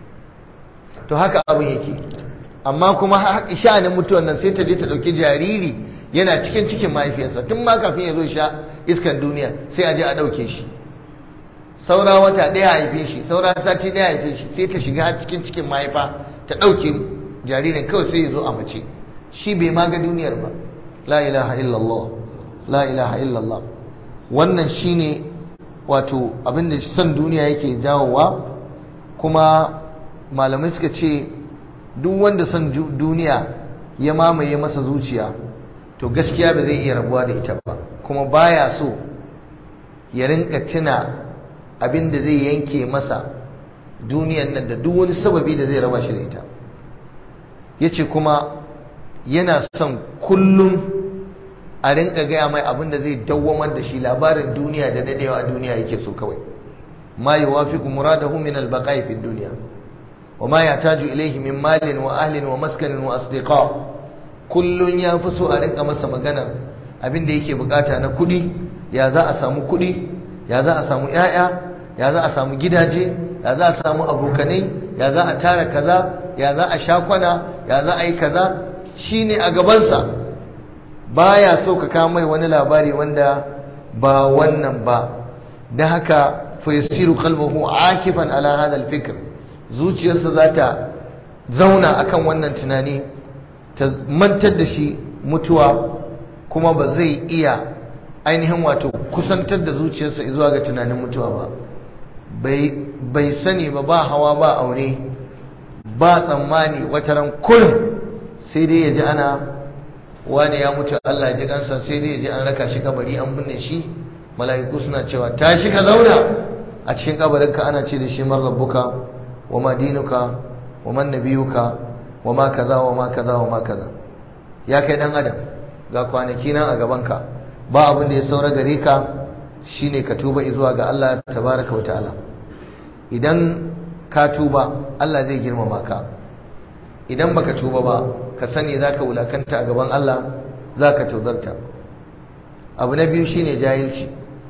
to haka abin yake amma kuma sha'anin mutuwan nan sai ta je ta ɗauki jariri yana cikin cikin mahaifiyarsa tun ma kafin ya zo sha iskan duniya sai a je a ɗauke shi saura wata ɗaya haife shi saura sati ɗaya haife shi sai ta shiga cikin cikin mahaifa ta ɗauke jaririn kawai sai ya zo a mace shi bai ma ga duniyar ba la ilaha illallah la ilaha illallah wannan shine wato abinda son duniya yake jawowa kuma malamai suka ce duk wanda son duniya ya mamaye masa zuciya to gaskiya ba zai iya rabuwa da ita ba kuma baya so ya rinka tuna abinda zai yanke masa duniyan nan da duk wani sababi da zai raba shi da ita yace kuma yana son kullum a rinka gaya mai abin da zai dawwamar da shi labarin duniya da dadewa a duniya yake so kawai ma yuwafiqu muradahu min al-baqa'i fi dunya wa ma yahtaju ilayhi min malin wa ahlin wa maskanin wa asdiqa kullun ya fi so a rinka masa magana abin da yake bukata na kudi ya za a samu kudi ya za a samu yaya ya za a samu gidaje ya za a samu abokanai ya za a tara kaza ya za a sha kwana ya za a yi kaza shine a gabansa baya so ka kawo mai wani labari wanda ba wannan ba da haka fayasiru qalbuhu akifan ala hada alfikr zuciyarsa za ta zauna akan wannan tunani ta mantar da shi mutuwa kuma ba zai iya ainihin wato kusantar da zuciyarsa zuwa ga tunanin mutuwa ba bai sani ba ba hawa ba aure ba tsammani wataran kullum sai dai ya ji ana wani ya mutu Allah ya ji kansa sai dai ya ji an raka shi kabari an binne shi mala'iku suna cewa tashi ka zauna a cikin kabarinka ana ce da shi man rabbuka wa ma dinuka wa man nabiyuka wa ma kaza wa ma kaza wa ma kaza ya kai dan adam ga kwanaki nan a gabanka ba abin da ya saura gare ka shine ka tuba zuwa ga Allah tabaraka wa ta'ala idan ka tuba Allah zai girmama ka idan baka tuba ba ka sani zaka wulakanta a gaban Allah zaka tozarta abu na biyu shine jahilci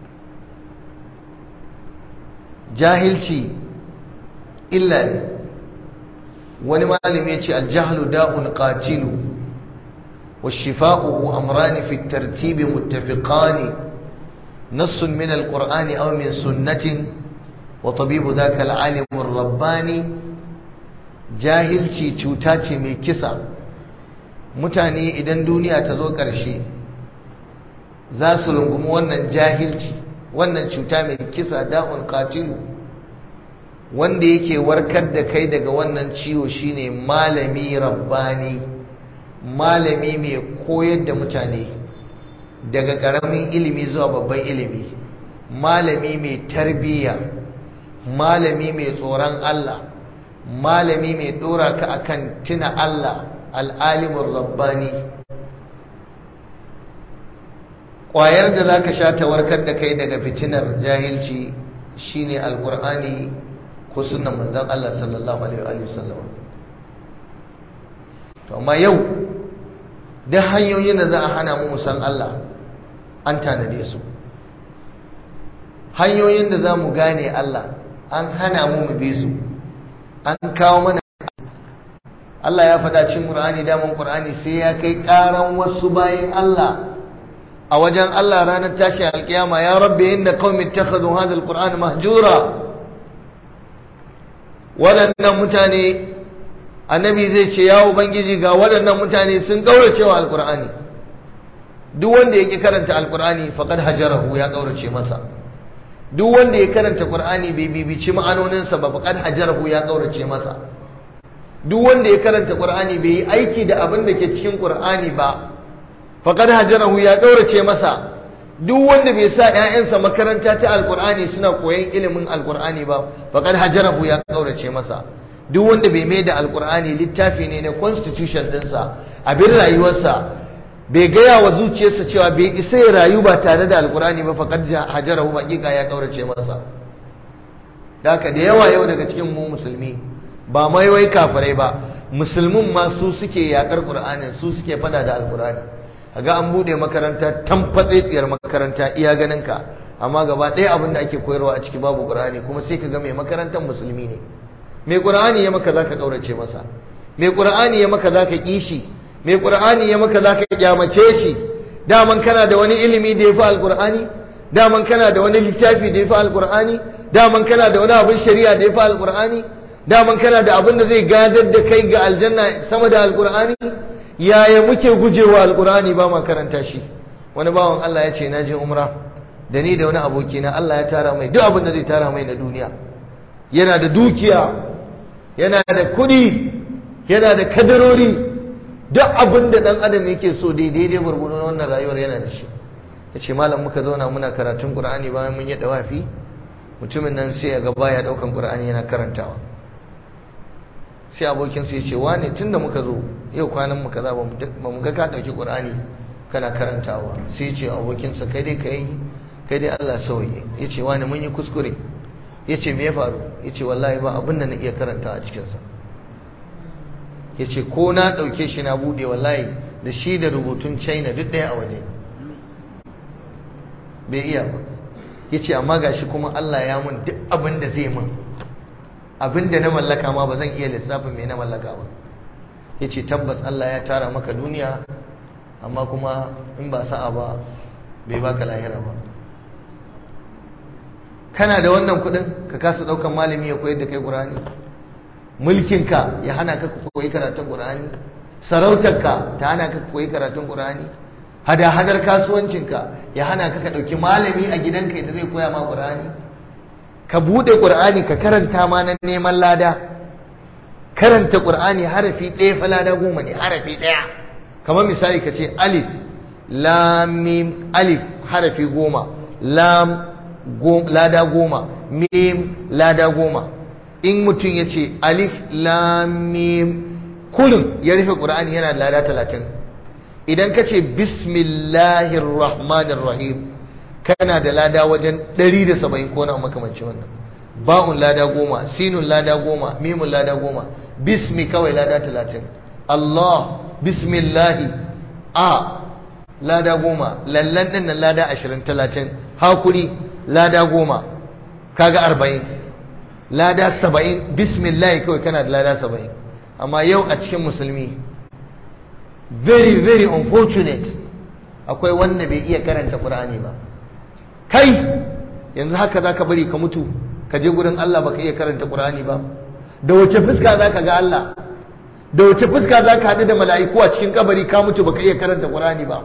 jahilci illa ne wani malami ya ce aljahlu da'un qatilu والشفاؤه أمران في الترتيب متفقان نص من القرآن أو من سنة وطبيب ذاك العالم الرباني jahilci cuta ce mai kisa mutane idan duniya ta zo ƙarshe za su rungumi wannan jahilci wannan cuta mai kisa da'un qatilu wanda yake warkar da kai daga wannan ciwo shine malami rabbani malami mai koyar da mutane daga ƙaramin ilimi zuwa babban ilimi malami mai tarbiyya malami mai tsoron Allah malami mai ɗora ka akan tuna Allah al'alimin rabbani ƙwayar da za ka sha ta warkar da kai daga fitinar jahilci shine alƙur'ani ko sunan manzon Allah sallallahu alaihi wasallam to amma yau duk hanyoyin da za a hana mu san Allah an tanade su hanyoyin da za mu gane Allah an hana mu mu bi su an kawo mana Allah ya faɗa cikin Qur'ani daman Qur'ani sai ya kai ƙaran wasu bayan Allah a wajen Allah ranar tashi alƙiyama ya rabbi inda qaumi ittakhadhu hadha alqur'ana mahjura waɗannan mutane annabi zai ce ya ubangiji ga waɗannan mutane sun kaurace wa alqur'ani duk wanda yake karanta alqur'ani faqad hajarahu ya kaurace masa duk wanda ya karanta Qur'ani bai bibici ma'anoninsa ba faqad hajarahu ya kaurace masa duk wanda ya karanta Qur'ani bai yi aiki da abin da ke cikin Qur'ani ba faqad hajarahu ya kaurace masa duk wanda bai sa ƴaƴansa makaranta ta Alƙur'ani suna koyon ilimin Alƙur'ani ba faqad hajarahu ya kaurace masa duk wanda bai mai da Alƙur'ani littafi ne na constitution ɗinsa abin rayuwarsa bai gaya wa zuciyarsa cewa bai isa ya rayu ba tare da alkur'ani ba faqad hajarahu haqiqa ya kaurace masa haka da yawa yau daga cikin mu musulmi ba mai wai kafirai ba musulmin ma su suke yakar qur'anin su suke fada da alkur'ani kaga an bude makaranta tamfatsetsiyar makaranta iya ganin ka amma gaba ɗaya abin da ake koyarwa a ciki babu qur'ani kuma sai ka ga mai makarantar musulmi ne mai qur'ani ya maka zaka kaurace masa mai qur'ani ya maka zaka kishi mai qur'ani ya maka zaka kyamace shi daman kana da wani ilimi da yafi alqur'ani daman kana da wani littafi da yafi alqur'ani daman kana da wani abin shari'a da yafi alqur'ani daman kana da abin da zai gadar da kai ga aljanna sama da alqur'ani yaya muke gujewa alqur'ani ba ma karanta shi wani bawan Allah ya ce na je umra da ni da wani aboki na Allah ya tara mai duk abin da zai tara mai na duniya yana da dukiya yana da kuɗi yana da kadarori duk abin da ɗan adam yake so daidai dai gurgurun wannan rayuwar yana da shi ya ce malam muka zauna muna karatun ƙur'ani bayan mun yi ɗawafi mutumin nan sai ya ga baya ɗaukan ƙur'ani yana karantawa sai abokinsa ya ce wane tun da muka zo yau kwanan muka za ba mu ga ka ɗauki ƙur'ani kana karantawa sai ya ce abokinsa kai dai ka yi kai dai Allah sauye ya ce wane mun yi kuskure ya ce me ya faru ya ce wallahi ba abin da na iya karanta a cikinsa ya ce ko na ɗauke shi na buɗe wallahi da shi da rubutun china duk ɗaya a waje bai iya ba ya ce amma gashi kuma Allah ya mun duk abin da zai mun abin da na mallaka ma ba zan iya lissafin mai na mallaka ba ya ce tabbas Allah ya tara maka duniya amma kuma in ba sa'a ba bai baka lahira ba kana da wannan kudin ka kasa daukan malami ya koyar da kai qur'ani mulkinka ya hana ka koyi karatun qur'ani sarautarka ta hana ka koyi karatun qur'ani hada hadar kasuwancinka ya hana ka ka dauki malami a gidanka da zai koya ma qur'ani ka bude qur'ani ka karanta ma nan neman lada karanta qur'ani harafi ɗaya fa lada goma ne harafi ɗaya kamar misali ka ce alif lam mim alif harafi goma lam lada goma mim lada goma in mutum ya ce alif lamim kullum ya rufe ƙura'ani yana lada talatin idan ka ce bismillahir rahmanir rahim kana da lada wajen 170 ko na makamanci wannan ba'un lada goma sinun lada goma mimun lada goma bismi kawai lada talatin Allah bismillahi a lada goma lallan ɗin nan lada ashirin talatin hakuri lada goma kaga arba'in lada saba'in bismillah kawai kana da lada saba'in amma yau a cikin musulmi very very unfortunate akwai wanda bai iya karanta ƙur'ani ba kai yanzu haka za ka bari ka mutu ka je gurin Allah baka iya karanta ƙur'ani ba da wace fuska za ka ga Allah da wace fuska za ka haɗu da mala'iku a cikin kabari ka mutu baka iya karanta ƙur'ani ba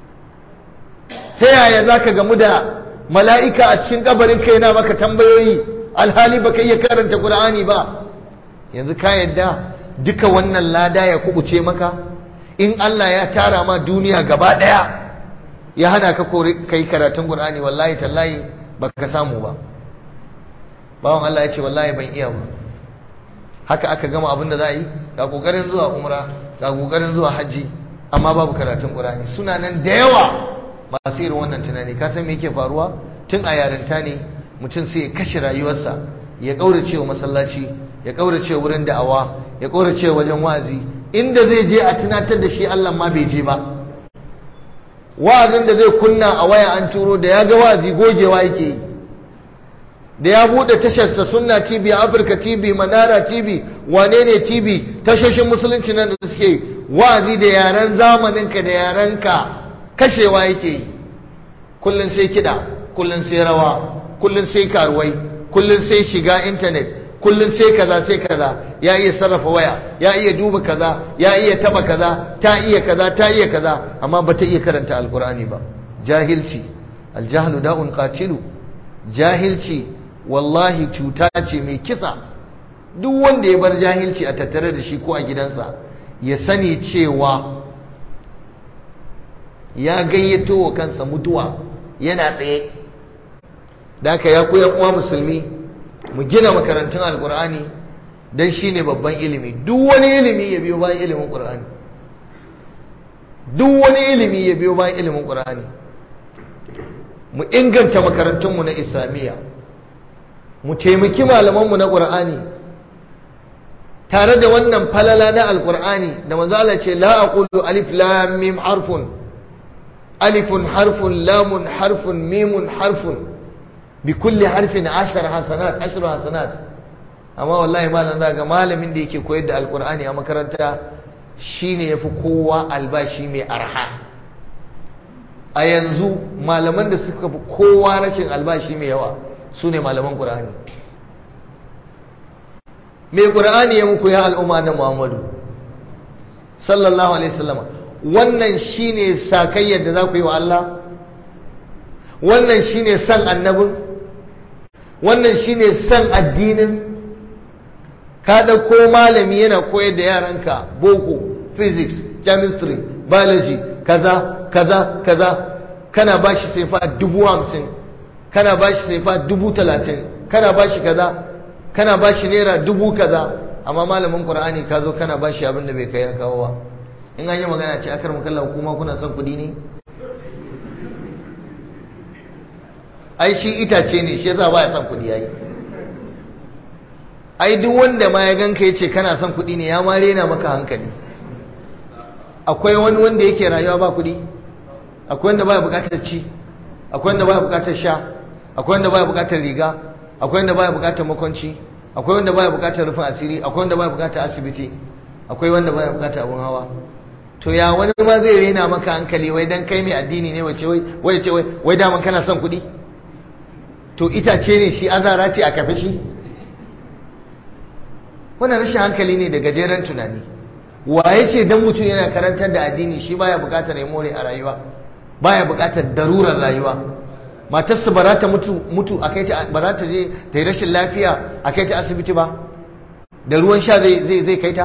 ta yaya za ka gamu da mala'ika a cikin kabarin kai na maka tambayoyi alhali baka iya karanta Qur'ani ba yanzu ka yadda duka wannan lada ya kubuce maka in Allah ya tara ma duniya gaba daya ya hana ka kai karatun Qur'ani wallahi tallahi baka samu ba bawan Allah ya ce wallahi ban iya ba haka aka gama abin da za a yi ga kokarin zuwa umra ga kokarin zuwa hajji amma babu karatun Qur'ani suna nan da yawa masu irin wannan tunani ka san me yake faruwa tun a yarinta ne mutum sai ya kashe rayuwarsa ya kaurace wa masallaci ya kaurace wurin da'awa ya kaurace wajen wa'azi inda zai je a tunatar da shi Allah ma bai je ba wa'azin da zai kunna a waya an turo da ya ga wa'azi gogewa yake yi da ya bude tasharsa sunna tv afirka tv manara tv wane ne tv tashoshin musulunci nan da suke wa'azi da yaren zamaninka da yarenka kashewa yake yi kullum sai kiɗa kullum sai rawa kullum sai karuwai kullum sai shiga intanet kullum sai kaza sai kaza ya iya sarrafa waya ya iya duba kaza ya iya taba kaza ta iya kaza ta iya kaza amma ba ta iya karanta alkur'ani ba jahilci aljahlu da'un qatilu jahilci wallahi cuta ce mai kisa duk wanda ya bar jahilci a tattare da shi ko a gidansa ya sani cewa ya gayyato wa kansa mutuwa yana tsaye da aka ya koyan uwa musulmi mu gina makarantun alkur'ani don shi ne babban ilimi duk wani ilimi ya biyo bayan ilimin ƙur'ani duk wani ilimi ya biyo bayan ilimin ƙur'ani mu inganta makarantunmu na islamiyya mu taimaki malamanmu na ƙur'ani tare da wannan falala na alƙur'ani da manzo Allah ce la aqulu alif lam mim harfun alifun harfun lamun harfun mimun harfun bi kulli harfin ashar hasanat ashru hasanat amma wallahi malam za ga malamin da yake koyar da alƙur'ani a makaranta shine yafi kowa albashi mai arha a yanzu malaman da suka fi kowa rashin albashi mai yawa su ne malaman ƙur'ani mai ƙur'ani ya muku ya al'umma na muhammadu sallallahu alaihi wasallam wannan shine sakayyar da za ku yi wa Allah wannan shine san annabin wannan shine san addinin ka ɗauko malami yana koyar da yaranka boko physics chemistry biology kaza kaza kaza kana ba shi saifa dubu hamsin kana ba shi saifa dubu talatin kana ba shi kaza kana ba shi naira dubu kaza amma malamin qur'ani ka zo kana ba shi abin da bai kai ya kawo ba in an yi magana ce akar mukalla kuma kuna son kuɗi ne ai shi itace ne shi yasa baya son kuɗi yayi ai duk wanda ma ya ganka yace kana son kuɗi ne ya ma rena maka hankali akwai wani wanda yake rayuwa ba kuɗi akwai wanda baya bukatar ci akwai wanda baya bukatar sha akwai wanda baya bukatar riga akwai wanda baya bukatar makwanci akwai wanda baya bukatar rufin asiri akwai wanda baya bukatar asibiti akwai wanda baya bukatar abun hawa to ya wani ma zai rena maka hankali wai dan kai mai addini ne wace wai wai ce wai wai daman kana son kuɗi to itace ne shi azara ce a kafe shi wannan rashin hankali ne da gajeren tunani waye ce dan mutum yana karantar da addini shi baya bukatar ya more a rayuwa baya bukatar darurar rayuwa matarsa ba za ta mutu mutu a kai ta ba za ta je ta yi rashin lafiya a kai ta asibiti ba da ruwan sha zai zai zai kai ta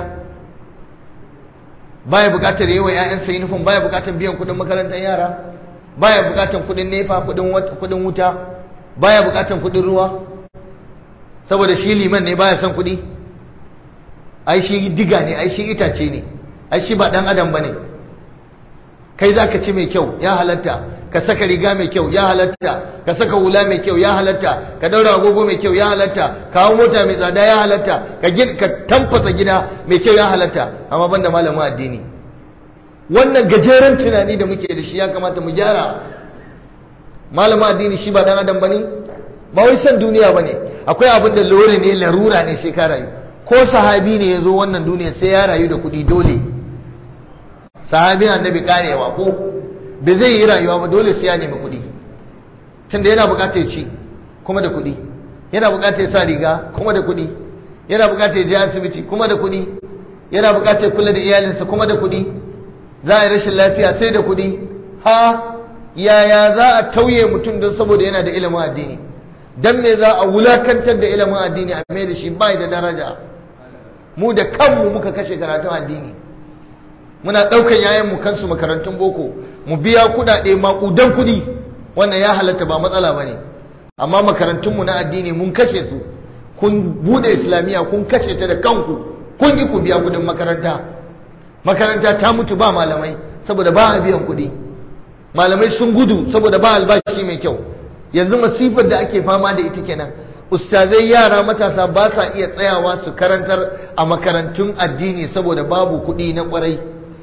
baya bukatar yi wa ƴaƴansa uniform baya bukatar biyan kuɗin makarantar yara baya bukatar kuɗin nefa kuɗin kuɗin wuta baya bukatar kuɗin ruwa saboda shi liman ne baya son kuɗi ai shi diga ne ai shi itace ne ai shi ba dan adam bane kai zaka ci mai kyau ya halatta ka saka riga mai kyau ya halatta ka saka hula mai kyau ya halatta ka daura agogo mai kyau ya halatta ka hawo mota mai tsada ya halatta ka ka tamfasa gida mai kyau ya halatta amma banda malamin addini wannan gajeren tunani da muke da shi ya kamata mu gyara malamin addini shi ba dan adam bane ba wai san duniya bane akwai abin da lore ne larura ne sai ka rayu ko sahabi ne ya zo wannan duniya sai ya rayu da kuɗi dole sahabin annabi karewa ko bai zai yi rayuwa ba dole sai ya nemi kuɗi tunda yana buƙatar ci kuma da kuɗi yana buƙatar sa riga kuma da kuɗi yana buƙatar je asibiti kuma da kuɗi yana buƙatar kula da iyalinsa kuma da kuɗi za a yi rashin lafiya sai da kuɗi ha yaya za a tauye mutum don saboda yana da ilimin addini dan me za a wulakantar da ilimin addini a mai da shi bai da daraja mu da kanmu muka kashe karatun addini muna ɗaukan yayanmu kansu makarantun boko mu biya kuɗaɗe maƙudan kuɗi wannan ya halatta ba matsala ba ne amma makarantunmu na addini mun kashe su kun buɗe islamiyya kun kashe ta da kanku kun ki ku biya kuɗin makaranta makaranta ta mutu ba malamai saboda ba a biyan kuɗi malamai sun gudu saboda ba albashi mai kyau yanzu masifar da ake fama da ita kenan ustazai yara matasa ba sa iya tsayawa su karantar a makarantun addini saboda babu kuɗi na ƙwarai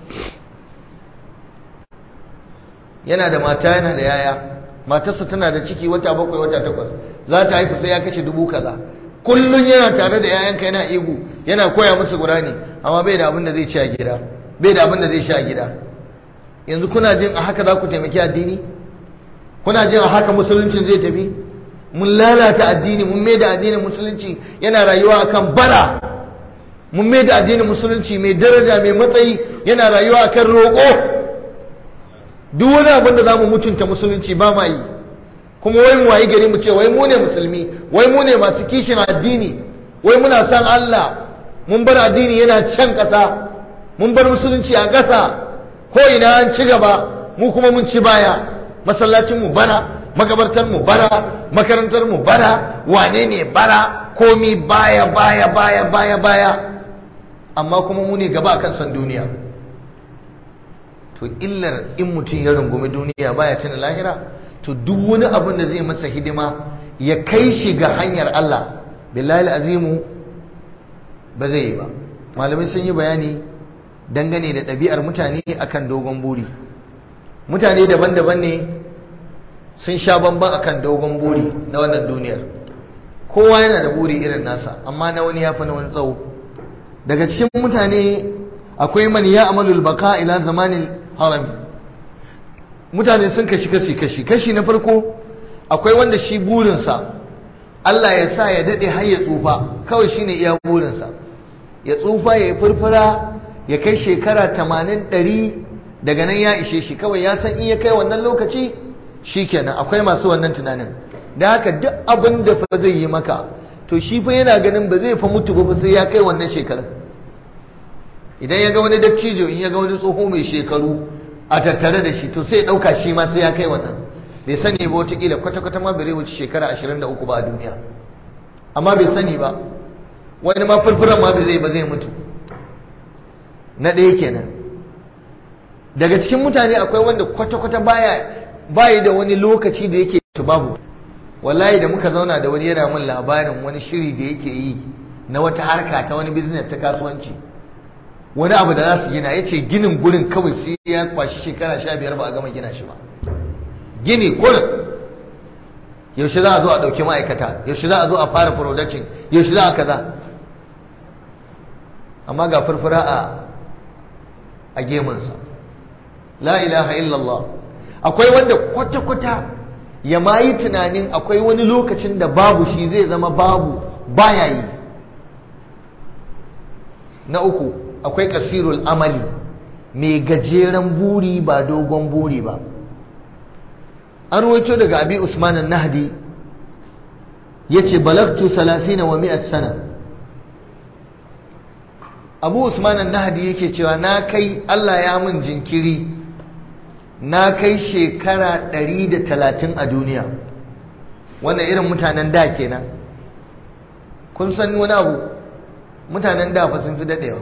yana da mata yana da yaya matarsa tana da ciki wata bakwai wata takwas za ta haifu sai ya kashe dubu kaza kullum yana tare da yayanka yana igu yana koya musu gurani amma bai da abin da zai ci a gida bai da abin da zai sha a gida yanzu kuna jin a haka za ku taimaki addini kuna jin a haka musuluncin zai tafi mun lalata addini mun mai da addinin musulunci yana rayuwa akan bara mun mai da addinin musulunci mai daraja mai matsayi yana rayuwa akan roƙo duk wani abin da za mu mutunta musulunci ba ma yi kuma wai mu wayi gari mu ce wai mu ne musulmi wai mu ne masu kishin addini wai muna san Allah mun bar addini yana can ƙasa mun bar musulunci a ƙasa ko ina an ci gaba mu kuma mun ci baya masallacin mu bara magabartar mu bara makarantar mu bara wane ne bara komi baya baya baya baya baya amma kuma mu ne gaba akan san duniya to to illar in mutum ya rungumi duniya baya tuna lahira to duk wani abin da zai masa hidima ya kai shi ga hanyar Allah billahi azimu ba zai yi ba malamai sun yi bayani dangane da ɗabi'ar mutane akan dogon buri mutane daban-daban ne sun sha bamban akan dogon buri na wannan duniyar kowa yana da buri irin nasa amma na wani ya fi na wani tsawo daga cikin mutane akwai man ya amalul baka ila zamanin harami mutane sun kashi kashi kashi kashi na farko akwai wanda shi burinsa Allah ya sa ya daɗe har ya tsufa kawai shine iya burinsa ya tsufa ya yi furfura ya kai shekara tamanin ɗari daga nan ya ishe shi kawai ya san in ya kai wannan lokaci shi kenan akwai masu wannan tunanin da haka duk abin da fa zai yi maka to shi fa yana ganin ba zai fa mutu ba sai ya kai wannan shekarar idan ya ga wani dattijo in ya ga wani tsoho mai shekaru a tattare da shi to sai ya ɗauka shi ma sai ya kai wannan bai sani ba watakila kwata-kwata ma bai wuce shekara ashirin da uku ba a duniya amma bai sani ba wani ma furfuran ma bai zai ba zai mutu na ɗaya kenan daga cikin mutane akwai wanda kwata-kwata baya bayi da wani lokaci da yake babu wallahi da muka zauna da wani yana min labarin wani shiri da yake yi na wata harka ta wani business ta kasuwanci wani abu da za su gina ya ce ginin gurin kawai sai ya kwashi shekara sha biyar ba a gama gina shi ba gini kurin yaushe za a zo a ɗauki ma'aikata yaushe za a zo a fara production yaushe za a kaza amma ga furfura a a gemunsa la ilaha illallah akwai wanda kwata-kwata ya ma yi tunanin akwai wani lokacin da babu shi zai zama babu baya yi na uku akwai kasirul amali mai gajeren buri ba dogon buri ba an ruwaito daga abi usman nahdi ya ce balagtu salasina wa mi'at sana abu usman nahdi yake cewa na kai allah ya mun jinkiri na kai shekara 130 a duniya wannan irin mutanen da kenan kun san wani abu mutanen da fa sun fi dadewa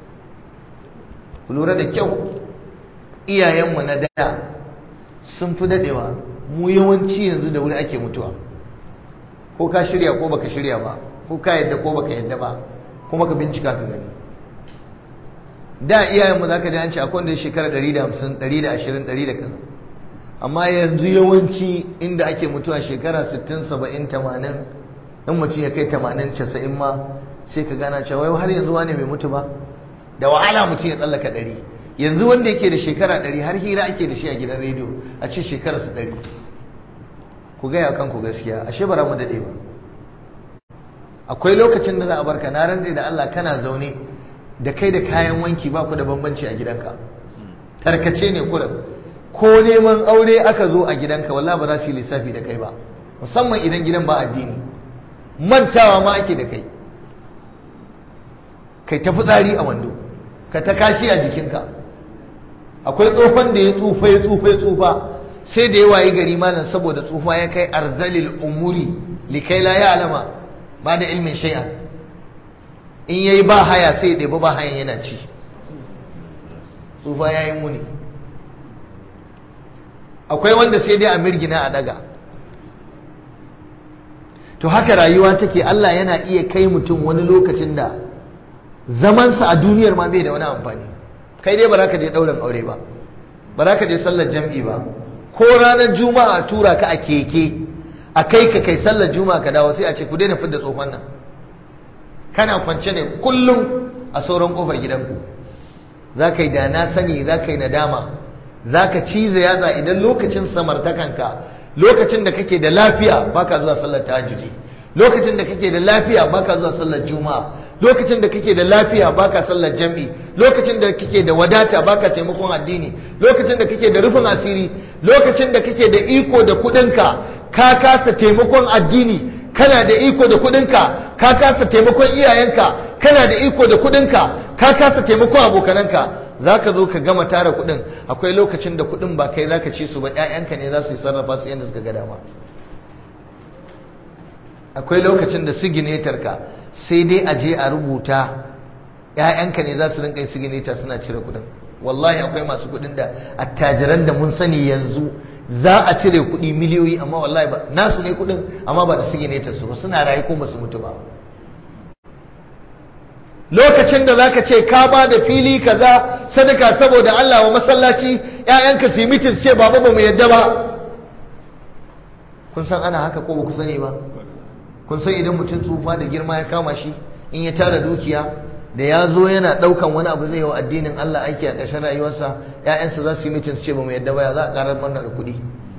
ku lura da kyau iyayenmu na da sun fi dadewa mu yawanci yanzu da wuri ake mutuwa ko ka shirya ko baka shirya ba ko ka yadda ko baka yadda ba kuma ka bincika ka gani da iyayenmu za ka ji an ce akwai wanda ya shekara 150 120 100 da kaza amma yanzu yawanci inda ake mutuwa shekara 60 70 80 in mutum ya kai 80 90 ma sai ka gana cewa wai har yanzu wani bai mutu ba da wahala mutum ya tsallaka 100 yanzu wanda yake da shekara 100 har hira ake da shi a gidan rediyo a ce shekararsa 100 ku gaya kanku gaskiya ashe bara mu dade ba akwai lokacin da za a barka na rantse da Allah kana zaune da kai da kayan wanki ba ku da bambanci a gidanka tarkace ne kurin ko neman aure aka zo a gidanka wallahi ba za su yi lissafi da kai ba musamman idan gidan ba addini mantawa ma ake da kai kai ta fitsari a wando ka ta kashi a jikinka akwai tsofan da ya tsufa ya tsufa ya tsufa sai da ya wayi gari malam saboda tsufa ya kai arzalil umuri likai la ya alama ba da ilmin shay'an in yayi ba haya sai ya ɗebi ba hayan yana ci tsufa ya yi muni akwai wanda sai dai a mirgina a daga to haka rayuwa take Allah yana iya kai mutum wani lokacin da zamansa a duniyar ma bai da wani amfani kai dai ba za ka je ɗaurin aure ba ba za ka je sallar jam'i ba ko ranar juma'a tura ka a keke a kai ka kai sallar juma'a ka dawo sai a ce ku daina fidda tsohon nan kana kwance ne kullum a sauran kofar gidanku za ka yi da na sani za ka yi nadama za ka cize yatsa idan lokacin samartakanka lokacin da kake da lafiya baka zuwa sallar tahajjudi lokacin da kake da lafiya baka zuwa sallar juma'a lokacin da kake da lafiya baka sallar jam'i lokacin da kake da wadata baka taimakon addini lokacin da kake da rufin asiri lokacin da kake da iko da kudinka ka kasa taimakon addini kana da iko da kudinka ka kasa taimakon iyayenka kana da iko da kudinka ka kasa taimakon abokananka zaka zo ka gama tara kudin akwai lokacin da kudin ba kai zaka ci su ba ƴaƴanka ne za su yi sarrafa su yadda suka ga dama akwai lokacin da siginator ka sai dai a je a rubuta ƴaƴanka ne za su rinka yin siginator suna cire kudin wallahi akwai masu kuɗin da attajiran da mun sani yanzu za a cire kuɗi miliyoyi amma wallahi ba nasu ne kuɗin amma ba da su ne ta su ba suna rayu ko ba su mutu ba lokacin da zaka ce ka ba da fili kaza sadaka saboda Allah wa masallaci ƴaƴanka su yi mitin su ce baba ba mu yadda ba kun san ana haka ko ba ku sani ba kun san idan mutum tsufa da girma ya kama shi in ya tara dukiya da ya zo yana ɗaukan wani abu zai yi wa addinin Allah aiki a ƙarshen rayuwarsa ƴaƴansa za su yi mitin su ce ba mu yadda ba ya za a ƙarar mana da kuɗi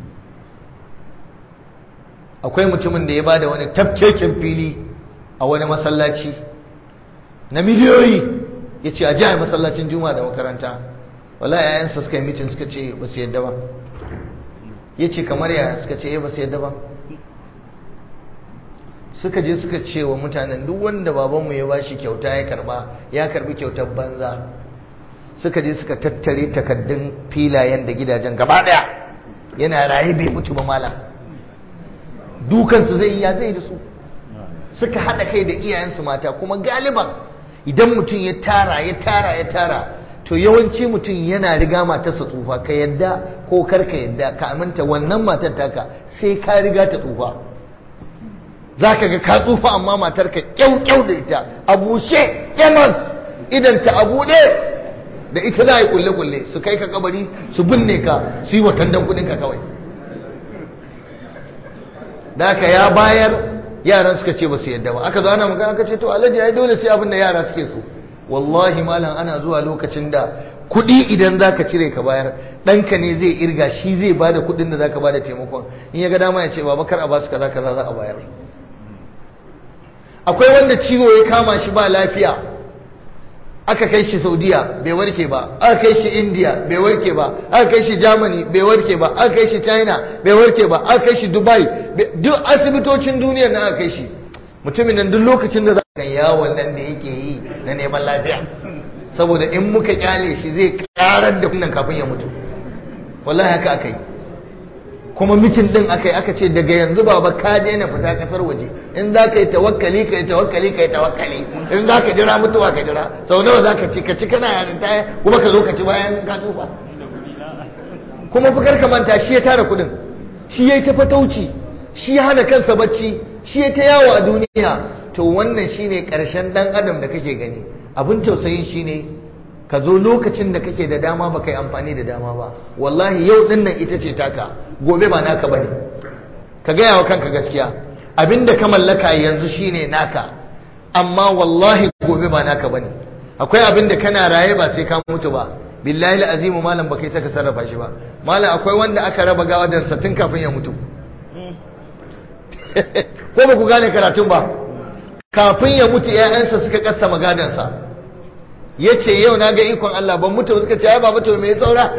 akwai mutumin da ya ba da wani tafkeken fili a wani masallaci na miliyoyi ya ce a jihar masallacin juma'a da makaranta wala yayansa suka yi mitin suka ce ba su yadda ba ya ce kamar yaya suka ce ba su yadda ba suka je suka ce wa mutanen duk wanda babanmu ya bashi kyauta ya karba ya karbi kyautar banza suka je suka tattare takaddun filayen da gidajen gaba daya yana raye bai mutu ba malam dukansu zai ya zai da su suka haɗa kai da iyayensu mata kuma galiban idan mutum ya tara ya tara ya tara to yawanci mutum yana riga matarsa tsufa ka yadda ko kar ka yadda ka aminta wannan matar taka sai ka riga ta tsufa za ka ga ka tsufa amma matar ka kyau da ita a bushe kemas idan ta a buɗe da ita za a yi kulle-kulle su kai ka kabari su binne ka su yi watan dan kuɗinka kawai da ka ya bayar yaran suka ce ba su yadda ba aka zo ana magana aka ce to alhaji ai dole sai abin da yara suke so wallahi malam ana zuwa lokacin da kuɗi idan zaka cire ka bayar ɗanka ne zai irga shi zai bada kuɗin da zaka bada taimakon in ya ga dama ya ce baba kar a basu kaza kaza za a bayar akwai wanda ciwo ya kama shi ba lafiya aka kai shi saudiya bai warke ba aka kai shi india bai warke ba aka kai shi germany bai warke ba aka kai shi china bai warke ba aka kai shi dubai duk asibitocin duniya na aka kai shi mutumin nan duk lokacin da za ka yawon nan da yake yi na neman lafiya saboda in muka kyale shi zai karar da kunnan kafin ya mutu wallahi haka aka yi kuma mitin din aka yi aka ce daga yanzu baba ka daina fita kasar waje in za ka yi tawakkali ka yi tawakkali ka yi tawakkali in za ka jira mutuwa ka jira sau nawa za ka ci ka ci kana yarinta kuma ka zo ka ci bayan ka tsufa kuma fikar ka manta shi ya tara kudin shi ya yi ta fatauci shi ya hana kansa bacci shi ya ta yawo a duniya to wannan shine karshen dan adam da kake gani abin tausayin shine ka zo lokacin da kake da dama ba kai amfani da dama ba wallahi yau din nan ita ce taka gobe ba naka bane ka gaya wa kanka gaskiya abinda ka mallaka yanzu shine naka amma wallahi gobe ba naka bane akwai abinda kana raye ba sai ka mutu ba billahi azimu malam ba kai saka sarrafa shi ba malam akwai wanda aka raba gawa da tun kafin ya mutu ko ba ku gane karatun ba kafin ya mutu ƴaƴansa suka kassa magadansa ya ce yau na ga ikon Allah ban mutu suka ce ai ba mutu mai tsaura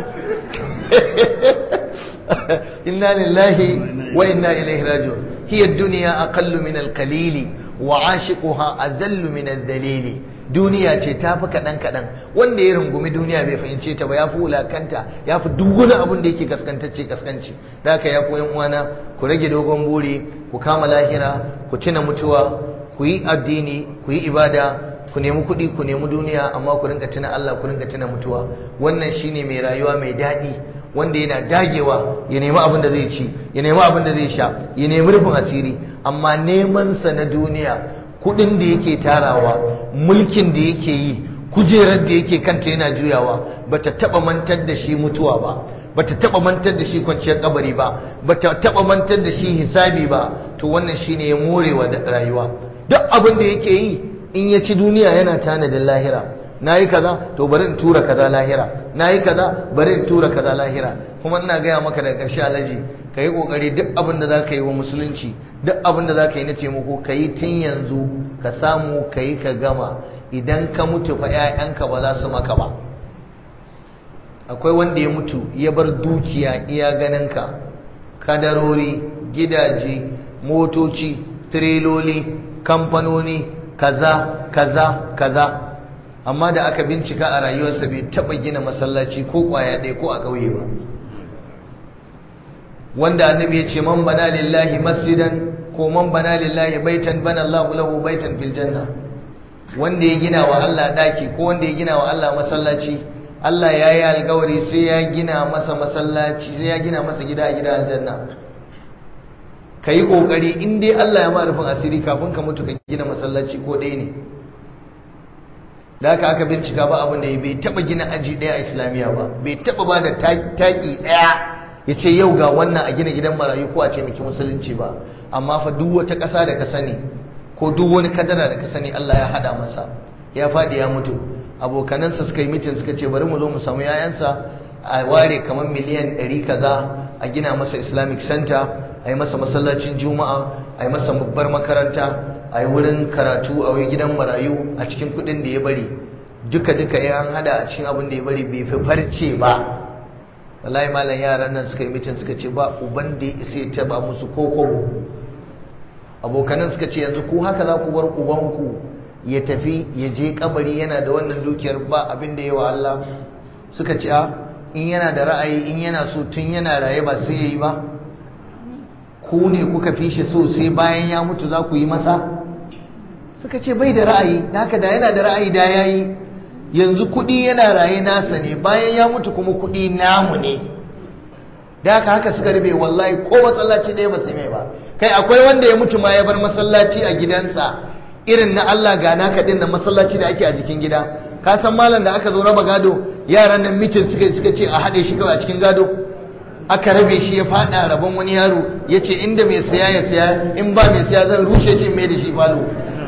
inna lillahi wa inna ilaihi raji'un hiya ad-dunya aqallu min al-qalili wa 'ashiquha adallu min ad-dalili duniya ce ta fi kaɗan kaɗan wanda ya rungumi duniya bai fahimce ta ba ya fi wulakanta ya fi duk wani abin da yake kaskantacce kaskanci da haka ya koyan uwana ku rage dogon buri ku kama lahira ku tuna mutuwa ku yi addini ku yi ibada ku nemi kuɗi ku nemi duniya amma ku rinka tuna Allah ku rinka tuna mutuwa wannan shine mai rayuwa mai daɗi wanda yana dagewa ya nemi abin da zai ci ya nemi abin da zai sha ya nemi rufin asiri amma neman sa na duniya kuɗin da yake tarawa mulkin da yake yi kujerar da yake kanta yana juyawa bata taba mantar da shi mutuwa ba bata taba mantar da shi kwanciyar kabari ba bata taba mantar da shi hisabi ba to wannan shine ya morewa da rayuwa duk abin da yake yi in ya ci duniya yana tanadin lahira nayi kaza to bari in tura kaza lahira nayi kaza bari in tura kaza lahira kuma ina gaya maka daga ƙarshe alaji ka yi ƙoƙari duk abin da za ka yi wa musulunci duk abin da za ka yi na taimako ka yi tun yanzu ka samu ka yi ka gama idan ka mutu fa 'ya'yanka ba za su maka ba akwai wanda ya mutu ya bar dukiya iya ganinka kadarori gidaje motoci tireloli kamfanoni kaza kaza kaza amma da aka bincika a rayuwarsa bai taɓa gina masallaci ko ƙwaya ɗaya ko a ƙauye ba wanda annabi ya ce man bana lillahi masjidan ko man bana lillahi baitan bana Allah lahu baitan fil janna wanda ya gina wa Allah daki ko wanda ya gina wa Allah masallaci Allah ya yi alkawari sai ya gina masa masallaci sai ya gina masa gida a gida aljanna ka yi ƙoƙari in dai Allah ya ma rufin asiri kafin ka mutu ka gina masallaci ko ɗaya ne da haka aka bincika ba abin da ya bai taɓa gina aji ɗaya a islamiyya ba bai taɓa ba da taƙi ɗaya ya ce yau ga wannan a gina gidan marayu ko a ce miki musulunci ba amma fa duk wata ƙasa da ka sani ko duk wani kadara da ka sani Allah ya haɗa masa ya faɗi ya mutu abokanansa suka yi mitin suka ce bari mu zo mu samu yayansa a ware kamar miliyan ɗari kaza a gina masa islamic center a yi masa masallacin juma'a a yi masa babbar makaranta a yi wurin karatu a wai gidan marayu a cikin kuɗin da ya bari duka duka ya an hada a cikin abin da ya bari bai fi farce ba wallahi malam yaran nan suka yi mitin suka ce ba uban da ya isa ya taba musu koko abokanan suka ce yanzu ko haka za ku bar ubanku ya tafi ya je kabari yana da wannan dukiyar ba abin da yawa Allah suka ce a in yana da ra'ayi in yana so tun yana raye ba sai yayi ba ku ne kuka fi shi so sai bayan ya mutu za ku yi masa suka ce bai da ra'ayi da haka da yana da ra'ayi da yayi yanzu kuɗi yana raye nasa ne bayan ya mutu kuma kuɗi namu ne da haka haka suka rube wallahi ko masallaci ɗaya ba sai mai ba kai akwai wanda ya mutu ma ya bar masallaci a gidansa irin na Allah ga naka din na masallaci da ake a jikin gida ka san malam da aka zo raba gado yaran nan mitin suka suka ce a haɗe shi kawai a cikin gado aka rabe shi ya faɗa rabon wani yaro ya ce inda mai saya ya saya in ba mai saya zan rushe ce mai da shi falo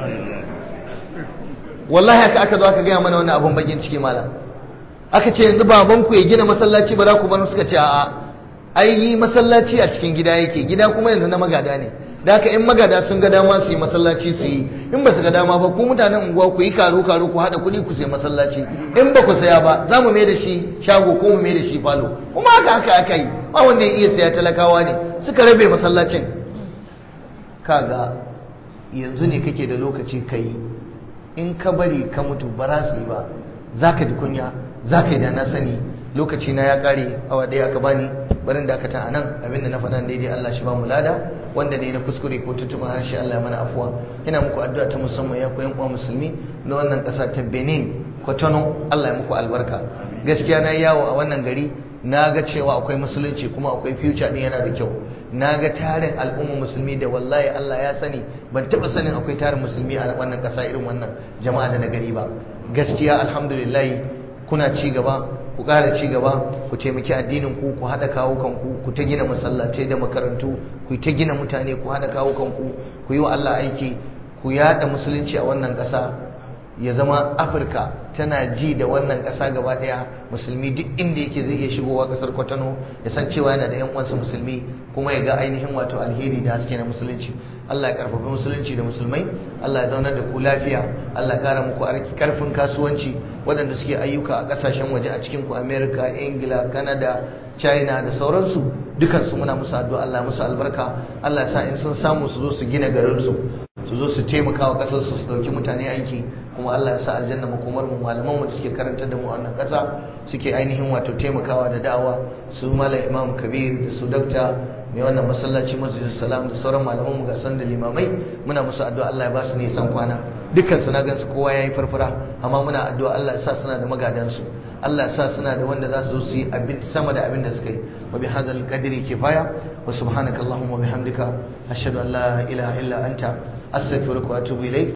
wallahi haka aka zo aka gaya mana wannan abun bakin ciki malam aka ce yanzu babanku ya gina masallaci ba za ku bar suka ce a'a ai masallaci a cikin gida yake gida kuma yanzu na magada ne da haka in magada sun ga dama su yi masallaci su yi in ba su ga dama ba ku mutanen unguwa ku yi karo karo ku haɗa kuɗi ku sai masallaci in ba ku saya ba za mu mai da shi shago ko mu mai da shi falo kuma haka haka aka yi ba wanda ya iya saya talakawa ne suka rabe masallacin kaga yanzu ne kake da lokaci ka yi in ka bari ka mutu ba za su yi ba za ka ji kunya za ka yi da na sani lokaci na ya kare awa ɗaya aka bani barin da aka ta anan abinda na faɗa daidai Allah shi ba mu lada wanda ne na kuskure ko tutuma harshe Allah ya mana afuwa ina muku addu'a ta musamman ya koyan uwa musulmi na wannan ƙasa ta Benin Kotono Allah ya muku albarka gaskiya na yawo a wannan gari na ga cewa akwai musulunci kuma akwai future din yana da kyau na ga tarin al'ummar musulmi da wallahi Allah ya sani ban taɓa sanin akwai tarin musulmi a wannan ƙasa irin wannan jama'a da na gari ba gaskiya alhamdulillah kuna ci gaba ku ƙara ci gaba ku taimaki addinin ku ku haɗa kawo kanku ku ta gina masallatai da makarantu ku ta gina mutane ku haɗa kawo kanku ku yi wa Allah aiki ku yaɗa musulunci a wannan ƙasa ya zama afirka tana ji da wannan ƙasa gaba ɗaya musulmi duk inda yake zai iya shigowa ƙasar kwatano ya san cewa yana da 'yan uwansa musulmi kuma ya ga ainihin wato alheri da haske na musulunci Allah ya karfafi musulunci da musulmai Allah ya zaunar da ku lafiya Allah ya kara muku arki karfin kasuwanci waɗanda suke ayyuka a ƙasashen waje a cikin ku America Ingila Canada China da sauransu dukansu muna musu addu'a Allah musu albarka Allah ya sa in sun samu su zo su gina garinsu su zo su taimaka wa ƙasar su su ɗauki mutane aiki kuma Allah ya sa aljanna makomar mu malaman mu da suke karantar da mu a wannan ƙasa suke ainihin wato taimakawa da da'awa su malam Imam Kabir da su dakta mai wannan masallaci masjidus salam da sauran malaman mu ga san da limamai muna musu addu'a Allah ya ba su nisan kwana dukkan su na gan su kowa yayi farfara amma muna addu'a Allah ya sa suna da magadan su Allah ya sa suna da wanda za su zo su yi abin sama da abin da suka yi wa bi hadzal qadri kifaya wa subhanaka allahumma wa bihamdika ashhadu an la ilaha illa anta astaghfiruka wa atubu ilayk